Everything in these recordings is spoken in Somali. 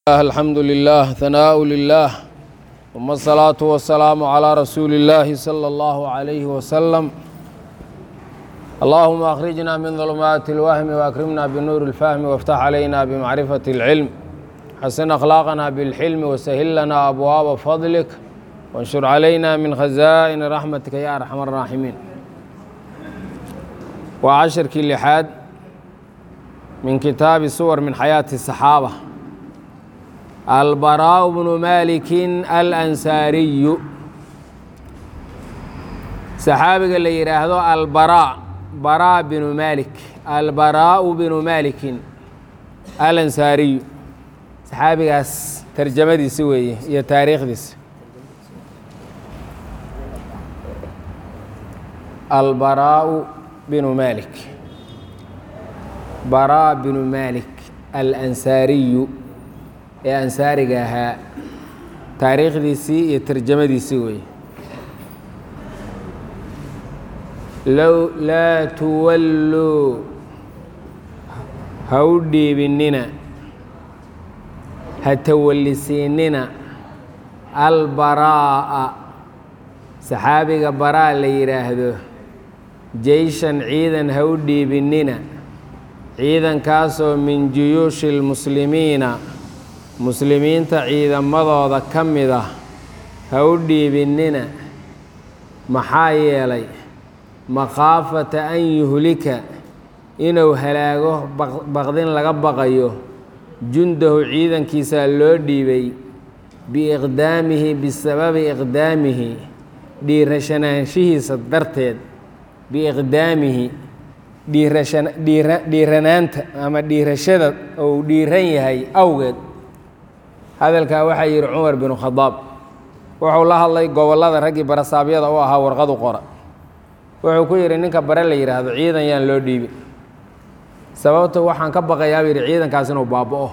الحمد لله ثناء لله ثم الصلاة والسلام على رسول الله صلى الله عليه وسلم اللهم أخرجنا من ظلمات الوهم وأكرمنا بنور الفهم وافتح علينا بمعرفة العلم حسن أخلاقنا بالحلم وسهل لنا أبواب فضلك وانشر علينا من خزائن رحمتك يا أرحم الراحمين وعشر كل من كتاب سور من حياة الصحابة البراء بن مالك الأنساري saxaabiga la yidhaahdo albaraa baraa binu malik albaraau binu malikin alansaariyu saxaabigaas tarjamadiisi weeye iyo taariikhdiisa albaraau binu malik baraa binu malik alansaariyu ee ansaariga ahaa taariikhdiisii iyo tarjamadiisii weeye low laa tuwalluu ha u dhiibinina ha tawallisiinina albaraa'a saxaabiga baraa la yidhaahdo jeyshan ciidan ha u dhiibinina ciidankaasoo min juyuushi lmuslimiina muslimiinta ciidamadooda ka mid ah ha u dhiibinina maxaa yeelay makhaafata an yuhlika inuu halaago baqdin laga baqayo jundahu ciidankiisaa loo dhiibay biiqdaamihi bisababi iqdaamihi dhiirashanaanshihiisa darteed biiqdaamihi dhiiranaanta ama dhiirashada ou dhiiran yahay awgeed hadalkaa waxaa yidhi cumar binu khadaab wuxuu la hadlay gobollada raggii barasaabyada u ahaa warqadu qora wuxuu ku yidhi ninka bare la yidhaahdo ciidan yaan loo dhiibin sababta waxaan ka baqayaa buu yidhi ciidankaas inuu baaba'o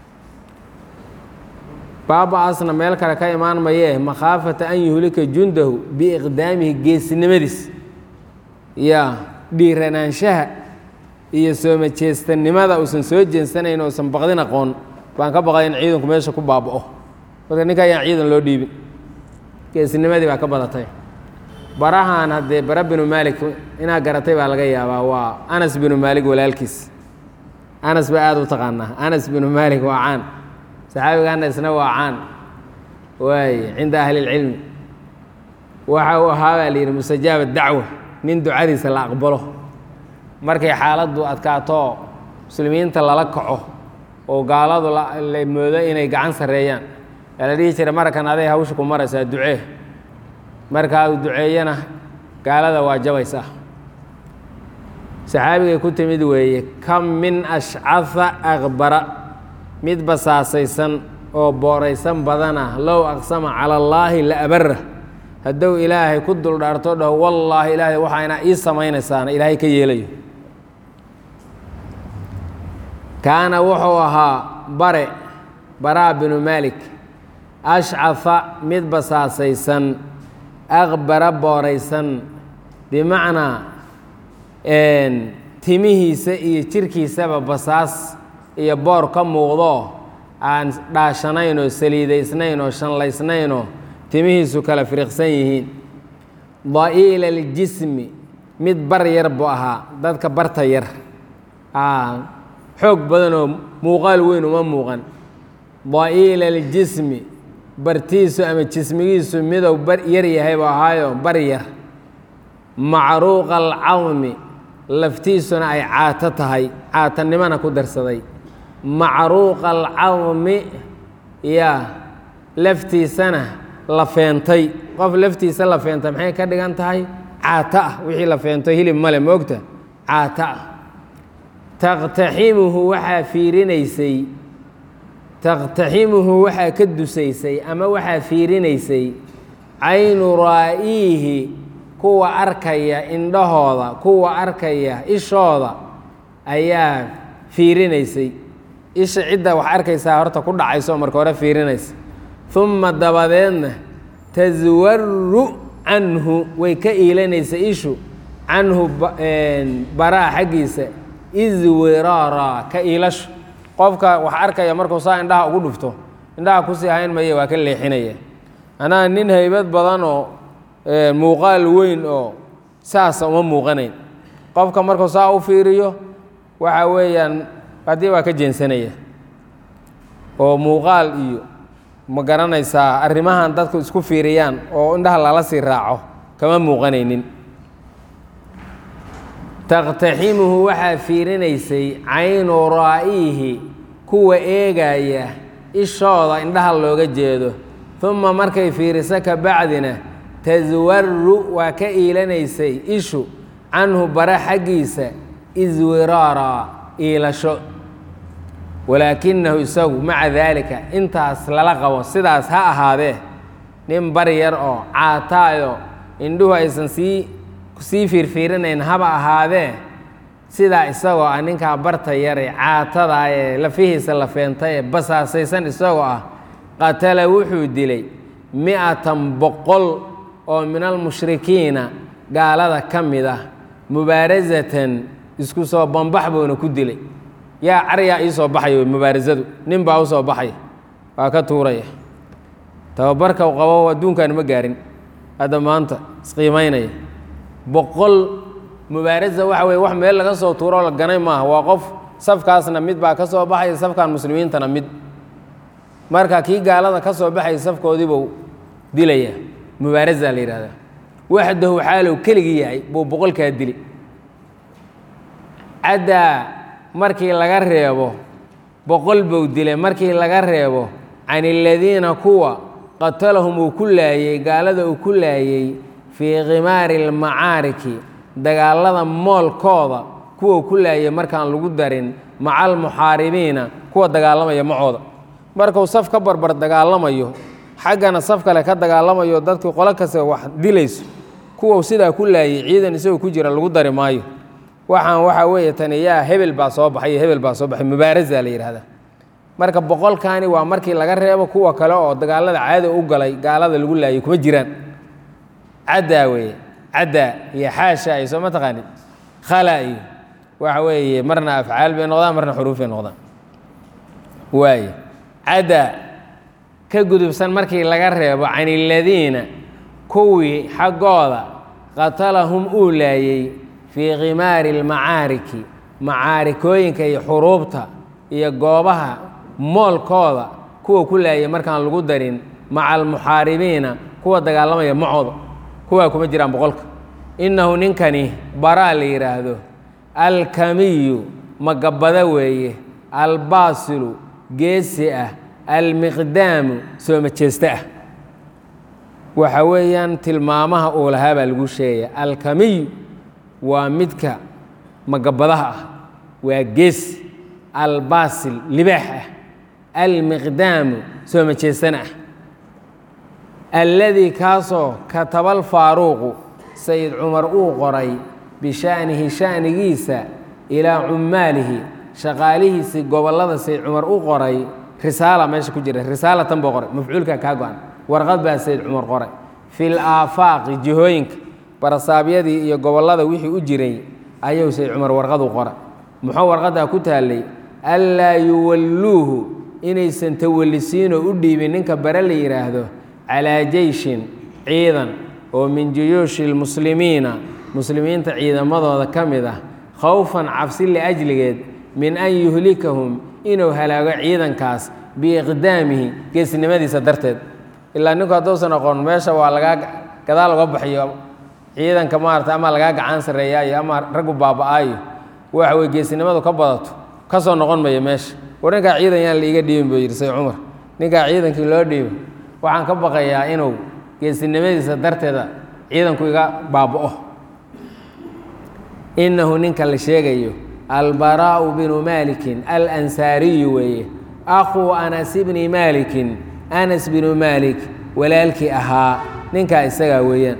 baaba'aasna meel kale ka imaan mayee makhaafata an yuhlika jundahu biiqdaamihi geesinimadiis yaa dhiiranaanshaha iyo sooma jeestanimada uusan soo jeensanayn uusan baqdin aqoon baan ka baqay in ciidanku meesha ku baaba'o marka ninka ayaan ciidan loo dhiibin geesinimadii baa ka badatay barahan haddee bara binu maalik inaad garatay baa laga yaabaa waa anas binu maalik walaalkiis anas baa aada u taqaanaa anas binu maalik waa caan saxaabiga anasna waa caan waaye cinda ahli lcilmi waxa uu ahaa baa layidhi mustajaaba dacwa nin ducadiisa la aqbalo markay xaaladdu adkaato muslimiinta lala kaco oo gaaladu la moodo inay gacan sarreeyaan yaa la dhihi jiray marakan aday hawsha ku maraysaa ducee markaa uu duceeyana gaalada waa jabaysaa saxaabigay ku timid weeye kam min ashcaha akbara mid basaasaysan oo booraysan badana low aqsama cala allaahi la abara hadduu ilaahay ku duldhaarto dhaho wallaahi ilaahay waxayna ii samaynaysaana ilaahay ka yeelayo kaana wuxuu ahaa bare baraa binu maalik ashcafa mid basaasaysan aqbara booraysan bimacnaa timihiisa iyo jirkiisaba basaas iyo boor ka muuqdo aan dhaashanayn oo saliidaysnayn oo shanlaysnaynoo timihiisu kala firiqsan yihiin da'iila aljismi mid bar yar buu ahaa dadka barta yar xoog badanoo muuqaal weyn uma muuqan da'iila aljismi bartiisu ama jismigiisu midow bar yar yahay buu ahaayo bar yar macruuqa alcadmi laftiisuna ay caato tahay caatanimona ku darsaday macruuqa alcadmi yaa laftiisana la feentay qof laftiisa la feentay maxay ka dhigan tahay caato ah wixii la feento hilib male moogta caato ah taqtaximuhu waxaa fiirinaysay taqtaximuhu waxaa ka dusaysay ama waxaa fiirinaysay caynu raa'iihi kuwa arkaya indhahooda kuwa arkaya ishooda ayaa fiirinaysay isha cidda wax arkaysaa horta ku dhacayso marka hore fiirinaysa uma dabadeedna taswaru canhu way ka iilanaysa ishu canhu baraa xaggiisa iswiraara ka iilasho qofka wax arkaya markuu saa indhaha ugu dhufto indhaha kusii hayn maya waa ka leexinaya anaa nin haybad badan oo muuqaal weyn oo saasa uma muuqanayn qofka markuu saa u fiiriyo waxa weeyaan haddii waa ka jeensanaya oo muuqaal iyo ma garanaysaa arrimahan dadku isku fiiriyaan oo indhaha lala sii raaco kama muuqanaynin taqtaximuhu waxaa fiirinaysay caynu raa'ihi kuwa eegaya ishooda indhaha looga jeedo uma markay fiiriso ka bacdina taswaru waa ka iilanaysay ishu canhu bara xaggiisa iswiraara iilasho walaakinahu isagu maca daalika intaas lala qabo sidaas ha ahaadee nin bar yar oo caataayo indhuhu aysan sii sii fiirfiirinayn haba ahaadee sidaa isagoo ah ninkaa barta yare caatadaa ee lafihiisa la feentay ee basaasaysan isagoo ah qatala wuxuu dilay mi-atan boqol oo min almushrikiina gaalada ka mid ah mubaarasatan isku soo bambax buuna ku dilay yaa caryaa ii soo baxaya mubaarasadu nin baa u soo baxaya waa ka tuuraya tababarka u qabo adduunkan ma gaarin hadda maanta isqiimaynaya boqol mubaarasa waxa weye wax meel laga soo tuuroo la ganay maaha waa qof safkaasna mid baa ka soo baxaya safkan muslimiintana mid marka kii gaalada ka soo baxaya safkoodiibuu dilaya mubaarasa la yidhahdaa waxdahu xaalow keligii yahay buu boqolkaa dili caddaa markii laga reebo boqol buu dilay markii laga reebo can aladiina kuwa qatalahum uu ku laayey gaalada uu ku laayey fii khimaari almacaariki dagaalada moolkooda kuwa uu ku laayey markaan lagu darin maca almuxaaribiina kuwa dagaalamaya macooda markuu saf ka barbar dagaalamayo xaggana saf kale ka dagaalamayo dadkii qolo kasta wax dilayso kuwa sidaa ku laayey ciidan isagoo ku jira lagu dari maayo waxaan waxaa weeye tani yaa hebel baa soo baxay iyo hebel baa soo baxay mubaarasa la yidhahdaa marka boqolkaani waa markii laga reebo kuwa kale oo dagaalada caada u galay gaalada lagu laayay kuma jiraan caddaa weeye caddaa iyo xaasha iyo soo ma taqaanid khala iyo waxa weeye marna afcaal bay noqdaan marna xuruuf bay noqdaan waaye caddaa ka gudubsan markii laga reebo can iladiina kuwii xaggooda qatalahum uu laayey fii khimaari almacaariki macaarikooyinka iyo xuruubta iyo goobaha moolkooda kuwa ku laayay markaan lagu darin maca almuxaaribiina kuwa dagaalamaya macooda kuwaa kuma jiraan boqolka innahu ninkani baraa la yidhaahdo alkamiyu magabada weeye albaasilu geesi ah almiqdaamu soo majeeste ah waxa weeyaan tilmaamaha uu lahaa baa lagu sheegaya alkamiyu waa midka magabadaha ah waa geesi albaasil libaax ah almiqdaamu soo majeestana ah alladii kaasoo katabal faaruuqu sayid cumar uu qoray bisha'nihi sha'nigiisa ilaa cummaalihi shaqaalihiisii gobollada sayid cumar u qoray risaala meesha ku jira risaalatan buu qoray mafcuulka kaa go-an warqad baa sayid cumar qoray fil aafaaqi jihooyinka barasaabyadii iyo gobollada wixii u jiray ayuu sayid cumar warqadu qora muxuu warqaddaa ku taallay anlaa yuwalluuhu inaysan tawallisiinoo u dhiibin ninka bare la yidhaahdo calaa jeyshin ciidan oo min juyuushi lmuslimiina muslimiinta ciidamadooda ka mid ah khawfan cabsi liajligeed min an yuhlikahum inuu halaago ciidankaas biiqdaamihi geesnimadiisa darteed ilaa ninku hadduusan aqoon meesha waa lagaa gadaal uga baxiyo ciidanka maarata ama lagaa gacan sarreeyaayo ama raggu baaba'aayo waxa weye geesinimadu ka badato ka soo noqon maya meesha war ninkaa ciidan yaan laiga dhiibin buu yidhi say cumar ninkaa ciidankii loo dhiibo waxaan ka baqayaa inuu geesinimadiisa darteeda ciidanku iga baaba'o innahu ninka la sheegayo albaraa'u binu maalikin alansaariyu weeye akhuu anas bni maalikin anas binu maalik walaalkii ahaa ninkaa isagaa weeyaan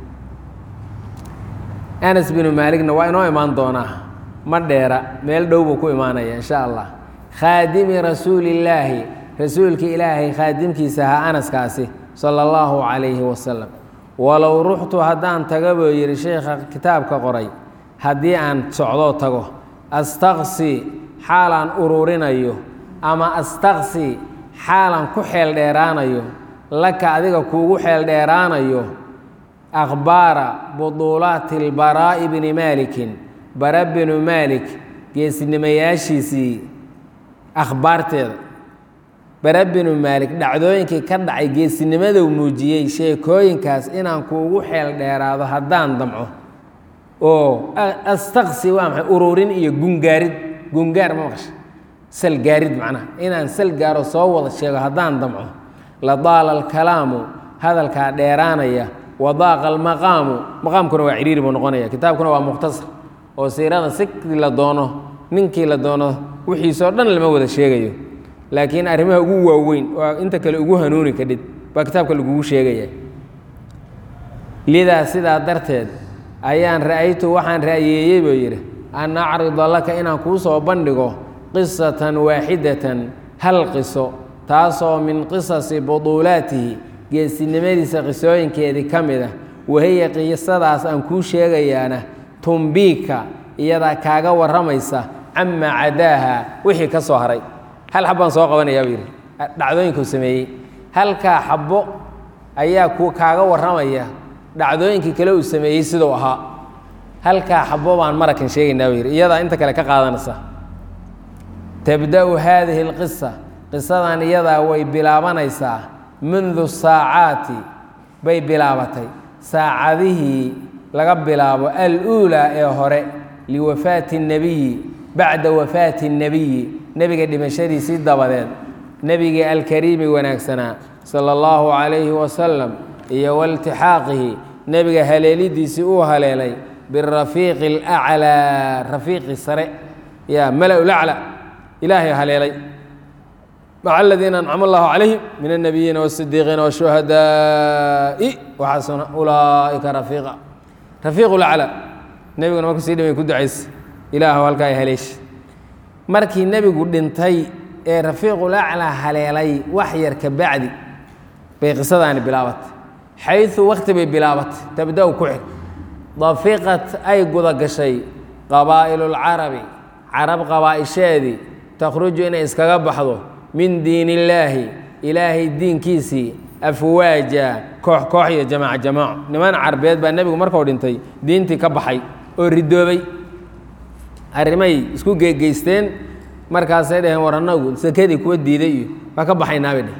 anas binu maaligna waa inoo imaan doonaa ma dheera meel dhow buu ku imaanaya insha allah khaadimi rasuulillaahi rasuulkii ilaahay khaadimkiisa ahaa anaskaasi sala allahu calayhi wasalam walow ruxtu haddaan taga buu yidhi sheekha kitaabka qoray haddii aan socdoo tago astaqsi xaalaan ururinayo ama astaqsi xaalan ku xeel dheeraanayo laka adiga kuugu xeel dheeraanayo akhbaara buduulaati lbaraa'i bni maalikin bara binu maalik geesinimayaashiisii akhbaarteeda bara binu maalik dhacdooyinkii ka dhacay geesinimaduu muujiyey sheekooyinkaas inaan kuugu xeel dheeraado haddaan damco oo astaqsi waa maxay ururin iyo gungaarid gungaar ma maqasha salgaarid macnaha inaan sal gaaro soo wada sheego haddaan damco la daala alkalaamu hadalkaa dheeraanaya wadaaqa almaqaamu maqaamkuna waa ciriiri buu noqonaya kitaabkuna waa mukhtasar oo siirada si la doono ninkii la doono wixiisoo dhan lama wada sheegayo laakiin arrimaha ugu waaweyn oo inta kale ugu hanuuni kadhid baa kitaabka lagugu sheegaya lidaa sidaa darteed ayaan ra'aytu waxaan ra'yeeyey buu yidhi an acrida laka inaan kuu soo bandhigo qisatan waaxidatan hal qiso taasoo min qisasi buduulaatihi geesinimadiisa qisooyinkeedii ka mid ah wahiya qisadaas aan kuu sheegayaana tumbiika iyadaa kaaga warramaysa camaa cadaaha wixii ka soo haray hal xabbaan soo qabanayaa buu yidhi dhacdooyinkuu sameeyey halkaa xabbo ayaa ku kaaga warramaya dhacdooyinkii kale uu sameeyey siduu ahaa halkaa xabbo baan marakan sheegaynaa buu yidhi iyadaa inta kale ka qaadanaysa tabda'u haadihi alqisa qisadan iyadaa way bilaabanaysaa mundu saacaati bay bilaabatay saacadihii laga bilaabo aluulaa ee hore liwafaati اnebiyi bacda wafaati الnebiyi nebiga dhimashadiisii dabadeed nebigii alkariimi wanaagsanaa sala اllahu calayhi wasalam iyo waltixaaqihi nebiga haleelidiisii uu haleelay birafiiqi اlaclaa rafiiqi sare ya mala lacla ilaahay haleelay maca aladiina ancama allahu calayhim min الnabiyiina wالsidiiqiina wالshuhadaaءi waxasuna ulaa'ika rafiiqa rafiiq laclaa nebiguna markuu sii dhimay ku ducaysa ilaahw halkaa haleeshi markii nebigu dhintay ee rafiiqulaclaa haleelay wax yar ka bacdi bay qisadaani bilaabatay xayu wakti bay bilaabatay tabda-u ku xig dafiqat ay guda gashay qabaa'ilulcarabi carab qabaa'isheedii takhruju inay iskaga baxdo min diin illaahi ilaahay diinkiisii afwaaja koox koox iyo jamaaca jamaaco niman carbeed baa nebigu markuu dhintay diintii ka baxay oo ridoobay arrimay isku geegeysteen markaasay dhaheen war annagu sakadii kuwa diiday iyo waa ka baxaynaabay dheh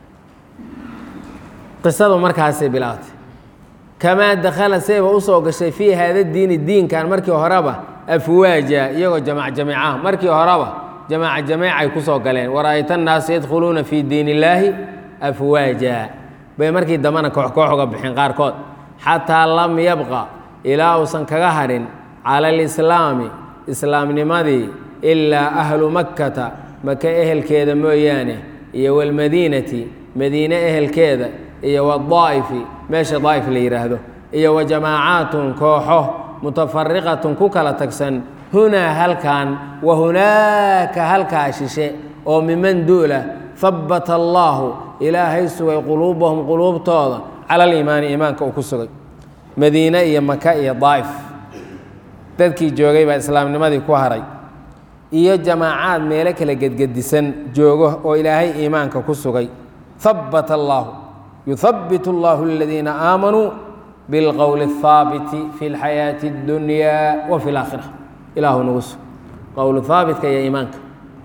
qisadu markaasay bilaabatay kamaa dakhala sayba usoo gashay fii haada diini diinkan markii horeba afwaaja iyagoo jamaac jamiicaha markii horeba jamaaca jamiicay kusoo galeen wara-ayta annaasa yadkhuluuna fii diin illaahi afwaaja bay markii dambena koox koox uga bixeen qaarkood xataa lam yabqa ilaa uusan kaga hadhin cala alislaami islaamnimadii ilaa ahlu makkata maka ehelkeeda mooyaane iyo walmadiinati madiine ehelkeeda iyo wadaa'ifi meesha daa'if la yidhaahdo iyo wa jamaacaatun kooxo mutafariqatun ku kala tagsan hunaa halkan wa hunaaka halkaa shishe oo miman duula habbata allaahu ilaahay sugay quluubahum quluubtooda cala aliimaani iimaanka uu ku sugay madiine iyo maka iyo daa'if dadkii joogay baa islaamnimadii ku haray iyo jamaacaad meelo kala gedgedisan joogo oo ilaahay iimaanka ku sugay habbata allaahu yuhabbit allahu aladiina aamanuu bilqowli الhaabiti fi اlxayaati اddunyaa wa fi اlaakhira ilaahu nagu sug qowlu haabitka iyo iimaanka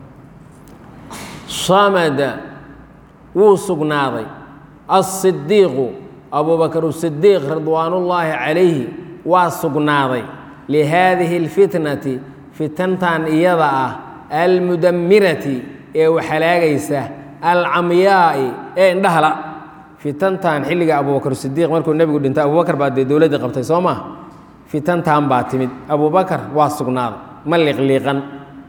samada wuu sugnaaday asidiiqu abubakr sidiiq ridwaanullaahi calayhi waa sugnaaday lihaadihi اlfitnati fitantan iyada ah almudamirati ee waxhalaagaysa alcamyaa'i ee indhahala fitantan xilliga abubakr sidiiq markuu nebigu dhintay abubakar baa dee dowladdii qabtay soo maa fitantan baa timid abubakar waa sugnaaday ma liqliiqan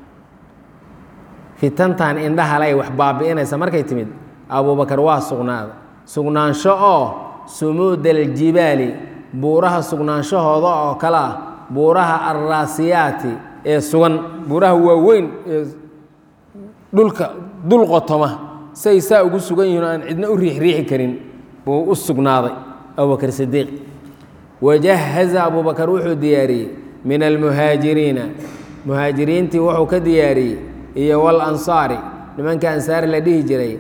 fitantan indhahala ay wax baabi'inaysa markay timid abubakar waa sugnaaday sugnaansho oo sumuuda aljibaali buuraha sugnaanshahooda oo kale ah buuraha alraasiyaati ee sugan buuraha waaweyn ee dhulka dul qotoma say saa ugu sugan yihiin oo aan cidna u riixriixi karin buu u sugnaaday abubakr sidiiq wajahaza abubakar wuxuu diyaariyey min almuhaajiriina muhaajiriintii wuxuu ka diyaariyey iyo walansaari nimanka ansaar la dhihi jiray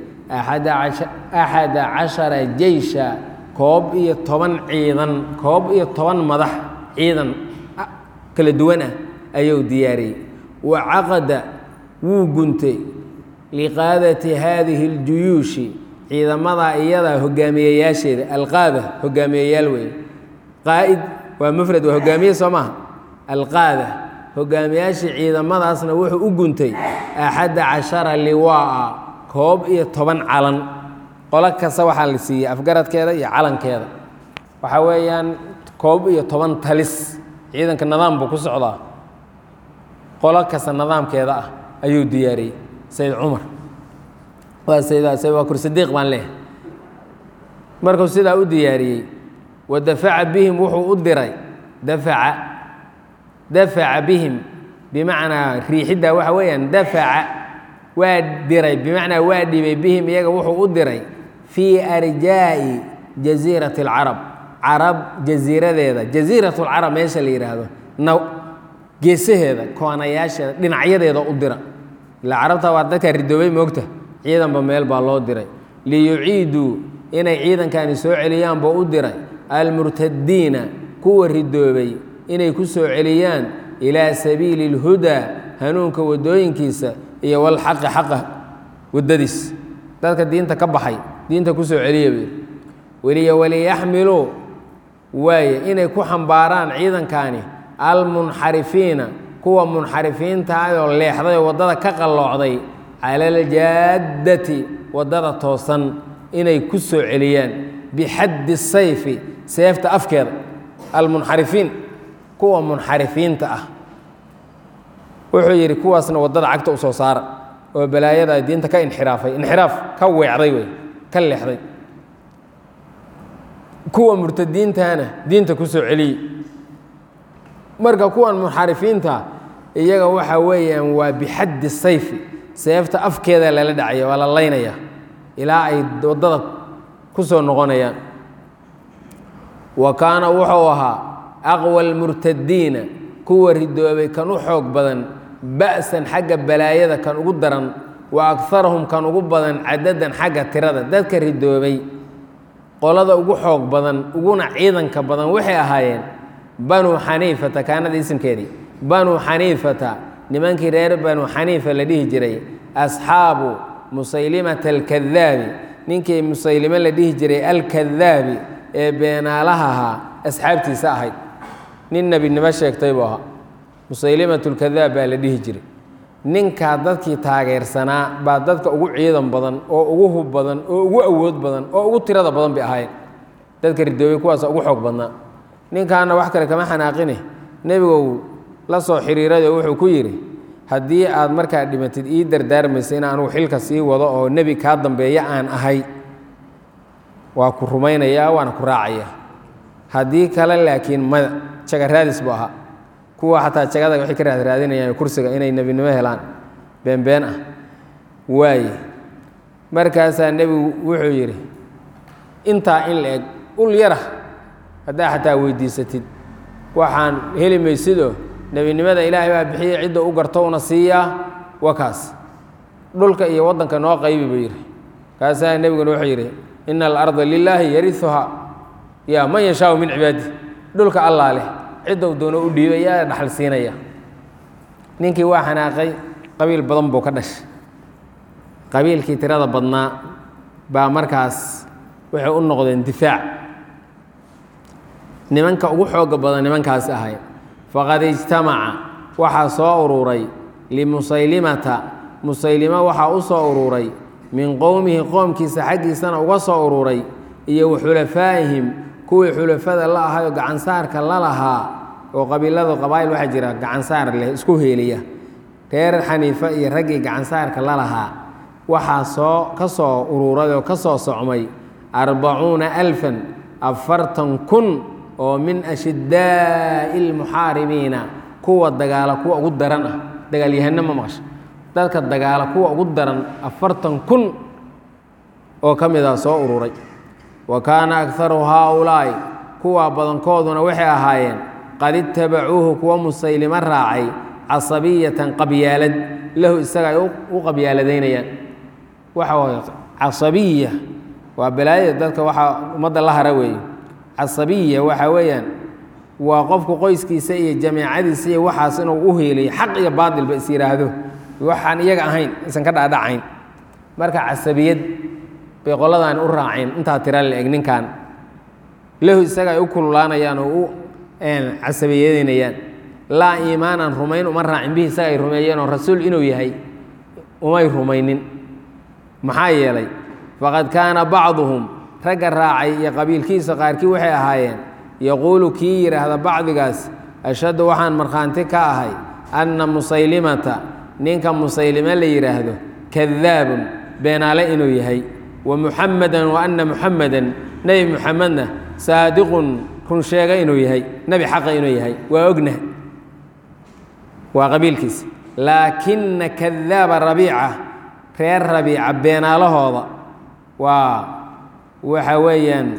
axada cashara jeysha koob iyo toban ciidan koob iyo toban madax ciidan kala duwan ah ayuu diyaariyey wa caqada wuu guntay liqaadati haadihi اljuyuushi ciidamadaa iyadaa hogaamiyeyaasheeda alqaada hogaamiyeyaal weeye qaa'id waa mufrad waa hogaamiye soo maha alqaada hogaamiyaashii ciidamadaasna wuxuu u guntay axadda cashara liwaa'a koob iyo toban calan qolo kasta waxaa la siiyey afgaradkeeda iyo calankeeda waxaa weeyaan koob iyo toban talis ciidanka nidaam buu ku socdaa qolo kasta nidaamkeeda ah ayuu diyaariyey sayid cumar waa sayid waa kursadiiq baan leehay markuu sidaa u diyaariyey wa dafaca bihim wuxuu u diray dafaca dafaca bihim bimacnaa riixidda waxa weeyaan dafaca waa diray bimacnaa waa dhibay bihim iyaga wuxuu u diray fii arjaa'i jasiirati alcarab carab jasiiradeeda jasiirat lcarab meesha la yidhaahdo na geesaheeda koonayaasheeda dhinacyadeeda u dira ilaa carabta waa dadkaa ridoobay moogta ciidanba meel baa loo diray liyuciiduu inay ciidankani soo celiyaan buu u diray almurtadiina kuwa ridoobay inay ku soo celiyaan ilaa sabiili اlhudaa hanuunka waddooyinkiisa iyo walxaqi xaqa waddadiis dadka diinta ka baxay diinta ku soo celiya buu weliya waliyaxmiluu waaye inay ku xambaaraan ciidankani almunxarifiina kuwa munxarifiinta ayoo leexday oo waddada ka qalloocday cala aljaaddati waddada toosan inay ku soo celiyaan bixaddi sayfi seefta afkeeda almunxarifiin kuwa munxarifiinta ah wuxuu yidhi kuwaasna waddada cagta u soo saara oo balaayada diinta ka inxiraafay inxiraaf ka weecday wey ka leexday kuwa murtadiintana diinta ku soo celiyey marka kuwan munxarifiinta iyaga waxa weeyaan waa bixaddi sayfi seefta afkeeda lala dhacaya waa la laynaya ilaa ay waddada ku soo noqonayaan wa kaana wuxuu ahaa aqwa almurtadiina kuwa ridoobay kan u xoog badan ba'san xagga balaayada kan ugu daran wa akarahum kan ugu badan cadadan xagga tirada dadka ridoobay qolada ugu xoog badan uguna ciidanka badan waxay ahaayeen banuu xaniifata kaanada isimkeedii banuu xaniifata nimankii reer banuu xaniifa la dhihi jiray asxaabu musaylimata alkadaabi ninkii musaylime la dhihi jiray alkadaabi ee beenaalaha ahaa asxaabtiisa ahayd nin nebinimo sheegtay buu ahaa musaylimatu lkadaab baa la dhihi jiray ninkaa dadkii taageersanaa baa dadka ugu ciidan badan oo ugu hub badan oo ugu awood badan oo ugu tirada badan bay ahaayeen dadka ridoobay kuwaasa ugu xoog badnaa ninkaana wax kale kama xanaaqine nebigow la soo xiriirado wuxuu ku yidhi haddii aad markaa dhimatid ii dardaarmaysa in anugu xilka sii wado oo nebi kaa dambeeya aan ahay waa ku rumaynayaa waana ku raacayaa haddii kale laakiin mada jaga raadis buu ahaa kuwa xataa jagada waxay ka raadraadinayaan kursiga inay nebinimo helaan beenbeen ah waaye markaasaa nebigu wuxuu yidhi intaa in la eg ul yara haddaa xataa weydiisatid waxaan heli maysidoo nebinimada ilaahay baa bixiyey cidda u garto una siiyaa wa kaas dhulka iyo waddanka noo qaybi buu yidhi kaasaa nebiguna wuxuu yidhi ina alarda lilaahi yariuhaa yaa man yashaau min cibaadi dhulka allaa leh ciddou doono u dhiibay yaa dhaxal siinaya ninkii waa xanaaqay qabiil badan buu ka dhashay qabiilkii tirada badnaa baa markaas waxay u noqdeen difaac nimanka ugu xooga badan nimankaasi ahay faqad ijtamaca waxaa soo ururay limusaylimata musaylima waxaa u soo ururay min qowmihi qoomkiisa xaggiisana uga soo ururay iyo wa xulafaa'ihim kuwii xulafada la ahayoo gacansaarka la lahaa oo qabiiladu qabaa'il waxaa jira gacansaar leh isku heeliya reer xaniife iyo raggii gacansaarka la lahaa waxaa soo ka soo ururay oo ka soo socmay arbacuuna alfan afartan kun oo min ashidaa'i almuxaaribiina kuwa dagaala kuwa ugu daran ah dagaalyahano ma maqasha dadka dagaala kuwa ugu daran afartan kun oo ka mid ah soo ururay wa kaana akharu haaulaa'i kuwa badankooduna waxay ahaayeen qad itabacuuhu kuwa musaylimo raacay casabiyatan qabyaalad lahu isaga ay u qabyaaladaynayaan waxa waye casabiya waa balaayada dadka waxaa ummadda la hara weeye casabiya waxa weeyaan waa qofku qoyskiisa iyo jameecadiisa iyo waxaas inuu u heeliyo xaq iyo baatilba is yidhaahdo waxaan iyaga ahayn isan ka dhaadhacayn marka casabiyad bay qoladaani u raaceen intaa tira la eg ninkan lahu isaga ay u kululaanayaan oo u casabiyadeynayaan laa iimaanan rumayn uma raacin bihi isaga ay rumeeyeen oo rasuul inuu yahay umay rumaynin maxaa yeelay faqad kaana bacduhum ragga raacay iyo qabiilkiisa qaarkii waxay ahaayeen yaquulu kii yidhaahda bacdigaas ashhadu waxaan markhaanti ka ahay anna musaylimata ninka musaylime la yidhaahdo kadaabun beenaale inuu yahay wa muxamadan wa anna muxamadan nebi muxamedna saadiqun run sheega inuu yahay nebi xaqa inuu yahay waa ognah waa qabiilkiisa laakina kadaaba rabiica reer rabiica beenaalahooda waa waxa weeyaan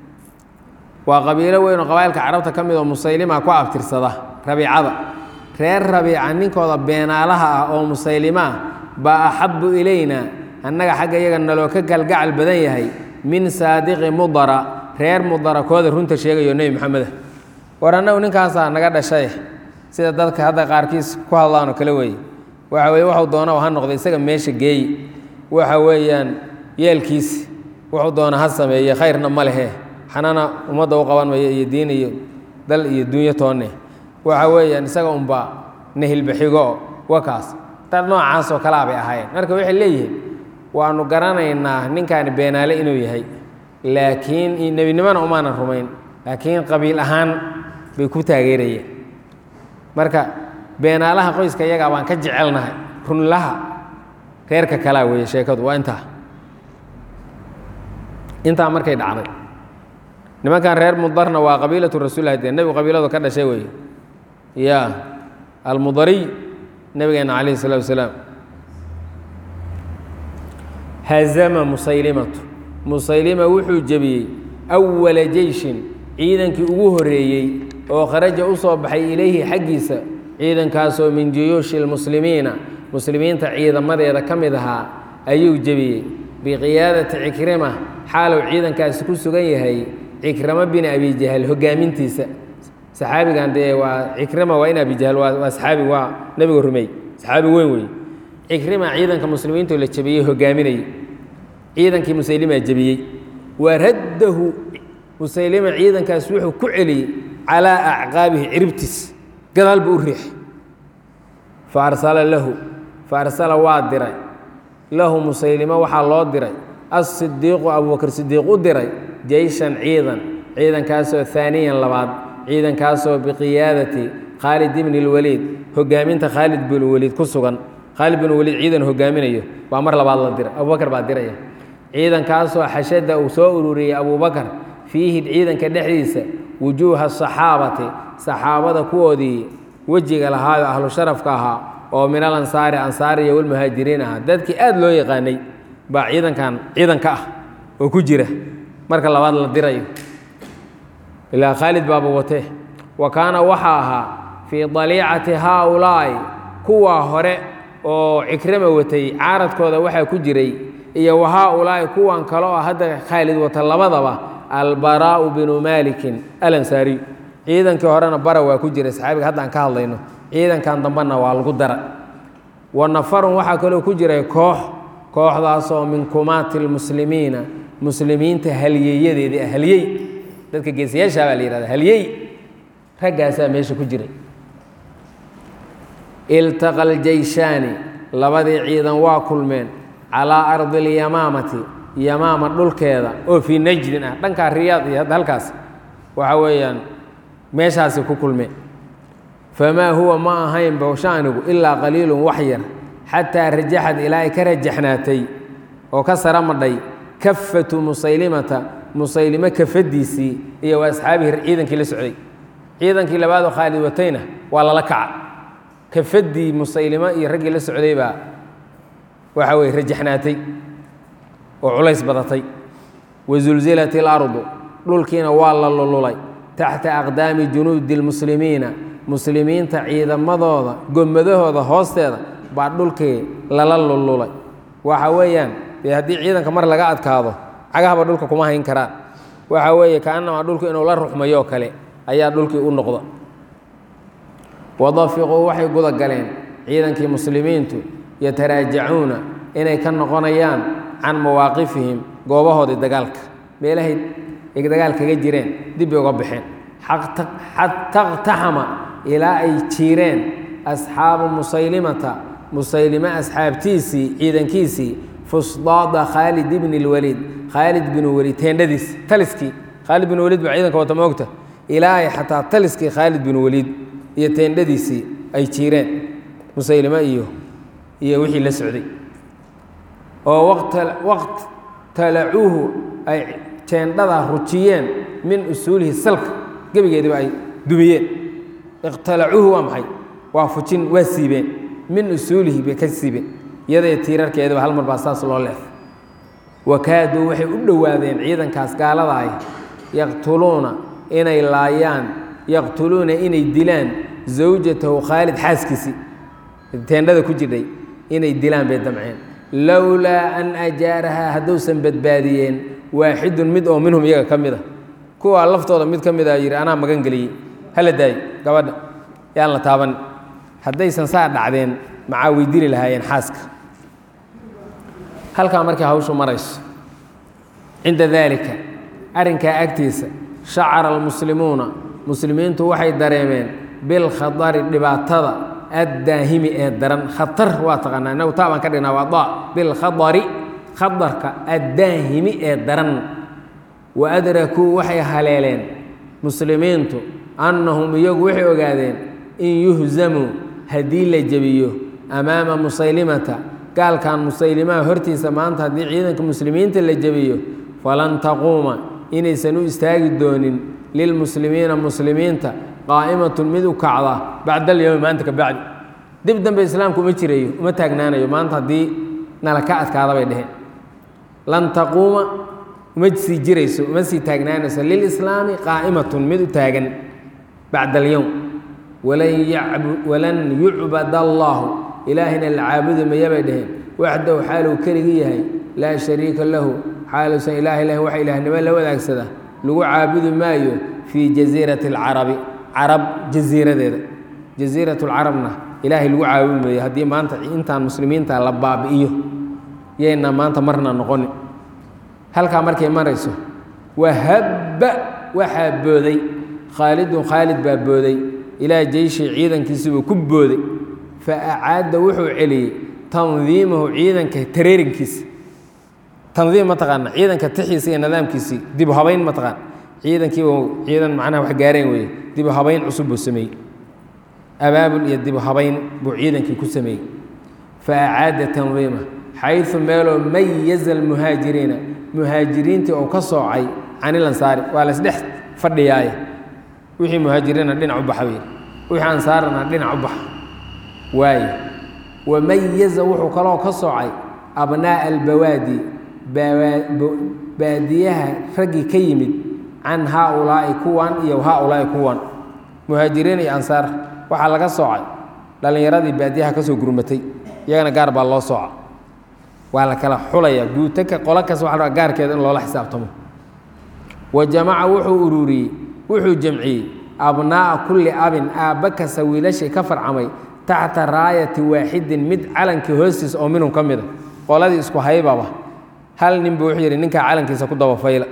waa qabiilo weyn oo qabailka carabta ka mid oo musaylima ku abtirsada rabiicada reer rabiica ninkooda beenaalaha ah oo musaylima ah baa axabu ilayna annaga xagga iyaga naloo ka galgacal badan yahay min saadiqi mudara reer mudara kooda runta sheegayo nebi maxameda war annagu ninkaasaa naga dhashay sida dadka hadda qaarkiis ku hadlaanoo kale weeye waxa weye waxuu doona ha noqda isaga meesha geeyi waxa weeyaan yeelkiis wuxuu doona ha sameeye khayrna ma lehe xanana ummadda u qaban mayo iyo diin iyo dal iyo dunyo toonne waxa weeyaan isaga unbaa nahilbaxigo wakaas dad noocaas oo kalaa bay ahaayeen marka waxay leeyihiin waanu garanaynaa ninkaani beenaale inuu yahay laakiin nebinimona umaanan rumayn laakiin qabiil ahaan bay ku taageerayeen marka beenaalaha qoyska iyagaa baan ka jecelnahay runlaha reerka kalaa weeye sheekadu waa intaa intaa markay dhacday nimankan reer mudarna waa qabiilatu rasuulilah dee nebigu qabiiladu ka dhashay weeye ya almudariy nebigeena calayhi الsalatu wasalaam hazama musaylimatu musaylima wuxuu jebiyey awala jeyshin ciidankii ugu horeeyey oo kharaja u soo baxay ilayhi xaggiisa ciidankaasoo min juyuushi اlmuslimiina muslimiinta ciidamadeeda ka mid ahaa ayuu jebiyey biqiyaadati cikrima xaalow ciidankaasi ku sugan yahay cikramo bin abi jahal hogaamintiisa saxaabigan dee waa cikrima waa in abi jahal waa saxaabi waa nebiga rumey saxaabi weyn wey cikrima ciidanka muslimiinto la jebiyey hogaaminayay ciidankii musaylima jebiyey wa raddahu musaylima ciidankaas wuxuu ku celiyey calaa acqaabihi ciribtiis gadaal buu u riixay fa arsala lahu fa arsala waa diray lahu musaylimo waxaa loo diray asidiiqu abubakr sidiiq u diray jeyshan ciidan ciidankaasoo haaniyan labaad ciidankaasoo biqiyaadati khaalid ibni اlwaliid hogaaminta khaalid bin waliid ku sugan khaalid bin waliid ciidan hogaaminayo baa mar labaad la diray abubakar baa diraya ciidankaasoo xashada uu soo ururiyey abubakar fiihi ciidanka dhexdiisa wujuuha asaxaabati saxaabada kuwoodii wejiga lahaayo ahlu sharafka ahaa oo min alansaari ansaariya walmuhaajiriin ahaa dadkii aad loo yaqaanay baa ciidankan ciidanka ah oo ku jira marka labaad la dirayo ilaa khaalid baaba watee wa kaana waxaa ahaa fii daliicati haaulaa'i kuwaa hore oo cikrama watay caaradkooda waxaa ku jiray iyo wa haaulaa'i kuwan kale oo hadda khaalid wata labadaba albaraa'u binu maalikin alansaariy ciidankii horena bara waa ku jiray saxaabiga haddaan ka hadlayno ciidankan dambena waa lagu dara wa nafarun waxaa kaloo ku jiray koox kooxdaasoo min kumaati lmuslimiina muslimiinta halyeeyadeedii ah halyey dadka geesayaashaa baa la yihahda halyey raggaasaa meesha ku jiray iltaqa aljeyshaani labadii ciidan waa kulmeen calaa ardi اlyamaamati yamaama dhulkeeda oo fii najdin ah dhankaa riyaad iyo hadda halkaas waxa weeyaan meeshaasi ku kulmeen famaa huwa ma ahayn bowshaanigu ilaa qaliilun wax yar xataa rajaxad ilaa ay ka rajaxnaatay oo ka sara madhay kafatu musaylimata musaylimo kafadiisii iyo wa asxaabihi ciidankii la socday ciidankii labaadoo khaalid watayna waa lala kaca kafadii musaylimo iyo raggii la socday baa waxa weye rajaxnaatay oo culays badatay wasulzilat اlardu dhulkiina waa la lululay taxta aqdaami junuudi اlmuslimiina muslimiinta ciidamadooda gomadahooda hoosteeda baa dhulkii lala lululay waxa weeyaan dee haddii ciidanka mar laga adkaado cagahaba dhulka kuma hayn karaan waxa weeye kaanamaa dhulku inuu la ruxmayoo kale ayaa dhulkii u noqda wadafiquu waxay guda galeen ciidankii muslimiintu yataraajacuuna inay ka noqonayaan can mawaaqifihim goobahoodii dagaalka meelahay ay dagaal kaga jireen dib bay uga baxeen xata اqtaxama ilaa ay jiireen asxaabu musaylimata musaylime asxaabtiisii ciidankiisii fusdaada khaalid ibni اlwaliid khaalid binu waliid teendhadiis taliskii khaalid bin waliid baa ciidanka wata moogta ilaa ay xataa taliskii khaalid bin waliid iyo teendhadiisii ay jiireen musaylime iyo iyo wixii la socday oo waqt talacuuhu ay teendhadaa rujiyeen min usuulihi salka gebigeediba ay dumiyeen iqtalacuuhu waa maxay waa fujin waa siibeen min usuulihi bay ka siibeen iyadee tiirarkeediba hal mar baa saas loo leef wakaaduu waxay u dhowaadeen ciidankaas gaalada ah yaqtuluuna inay laayaan yaqtuluuna inay dilaan zawjatahu khaalid xaaskiisii teendhada ku jirdhay inay dilaan bay damceen lowlaa an ajaarahaa hadduusan badbaadiyeen waaxidun mid oo minhum iyaga ka mid a kuwaa laftooda mid ka mid a yidhi anaa magan geliyey hala daayo gabadha yaan la taaban haddaysan saa dhacdeen maxaa way dili lahaayeen xaaska halkaa markay hawshu marayso cinda daalika arrinkaa agtiisa shacara almuslimuuna muslimiintu waxay dareemeen bilkhadari dhibaatada addaahimi ee daran khatar waa taqaanaa inagu taa baan ka dhignaa waa da bilkhadari khadarka addaahimi ee daran wa adrakuu waxay haleeleen muslimiintu annahum iyagu waxay ogaadeen in yuhzamuu haddii la jebiyo amaama musaylimata gaalkan musaylimaha hortiisa maanta haddii ciidanka muslimiinta la jebiyo falan taquuma inaysan u istaagi doonin lilmuslimiina muslimiinta qaa'imatun mid u kacda bacda alyowmi maanta ka bacdi dib dambe islaamku uma jirayo uma taagnaanayo maanta haddii nala ka adkaada bay dheheen lan taquuma uma sii jirayso uma sii taagnaanayso lilislaami qaa'imatun mid u taagan bacda alyowm walan yucbad allaahu ilaahina la caabudi maya bay dheheen waxdahu xaaluu keligii yahay laa shariika lahu xaaluusan ilaaha lahin wax ilaahnimo la wadaagsada lagu caabudi maayo fii jasiirati alcarabi carab jasiiradeeda jasiirat lcarabna ilaahay lagu caabudi maayo haddii maanta intaan muslimiinta la baabi'iyo yayna maanta marna noqoni halkaa markay marayso wahabba waxaa booday khaalidun khaalid baa booday ilaa jeyshi ciidankiisibuu ku booday fa acaada wuxuu celiyey tandiimahu ciidanka tareerinkiisa tandiim ma taqaana ciidanka tixiisa iyo nidaamkiisii dibu habayn ma taqaan ciidankiibu ciidan macnaha wax gaareen weeye dibu habayn cusub buu sameeyey abaabul iyo dibu habayn buu ciidankii ku sameeyey fa acaada tandiima xayثu meeloo mayaza almuhaajiriina muhaajiriintii oo ka soocay can ilansaari waa laysdhex fadhiyaaye wixii muhaajiriina dhinac u baxa wey wixii ansaarana dhinac u baxa waaye wamayaza wuxuu kaloo ka soocay abnaaءa albawaadi baadiyaha raggii ka yimid can haaulaa'i kuwan iyo haaulaa'i kuwan muhaajiriin iyo ansaar waxaa laga soocay dhallinyaradii baadiyaha ka soo gurmatay iyagana gaar baa loo sooca waa la kala xulaya guutaka qolo kas waa la gaarkeeda in loola xisaabtamo wa jamaca wuxuu ururiyey wuxuu jamciyey abnaa'a kulli abin aabba kasta wiilashii ka farcamay taxta raayati waaxidin mid calankii hoostiisa oo minhum ka mida qoladii isku haybaba hal nin buu wuxuu yidhi ninkaa calankiisa ku dabafayla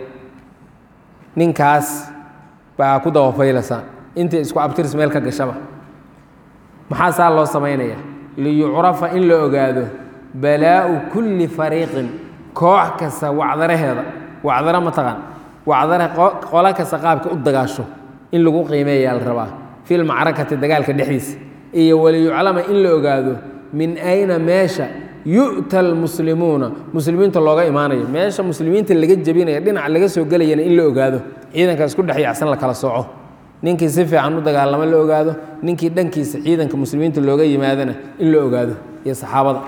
ninkaas baa ku dabafaylasaan intii isku abtirs meel ka gashaba maxaa saa loo samaynayaa liyucrafa in la ogaado balaa'u kulli fariiqin koox kasta wacdaraheeda wacdaro ma taqaan wacdara qolo kasta qaabka u dagaasho in lagu qiimeeyaa la rabaa fi lmacrakati dagaalka dhexdiisa iyo waliyuclama in la ogaado min ayna meesha yu'ta almuslimuuna muslimiinta looga imaanayo meesha muslimiinta laga jebinaya dhinaca laga soo gelayana in la ogaado ciidanka isku dhex yaacsan la kala sooco ninkii si fiican u dagaalamo la ogaado ninkii dhankiisa ciidanka muslimiinta looga yimaadana in la ogaado iyo saxaabada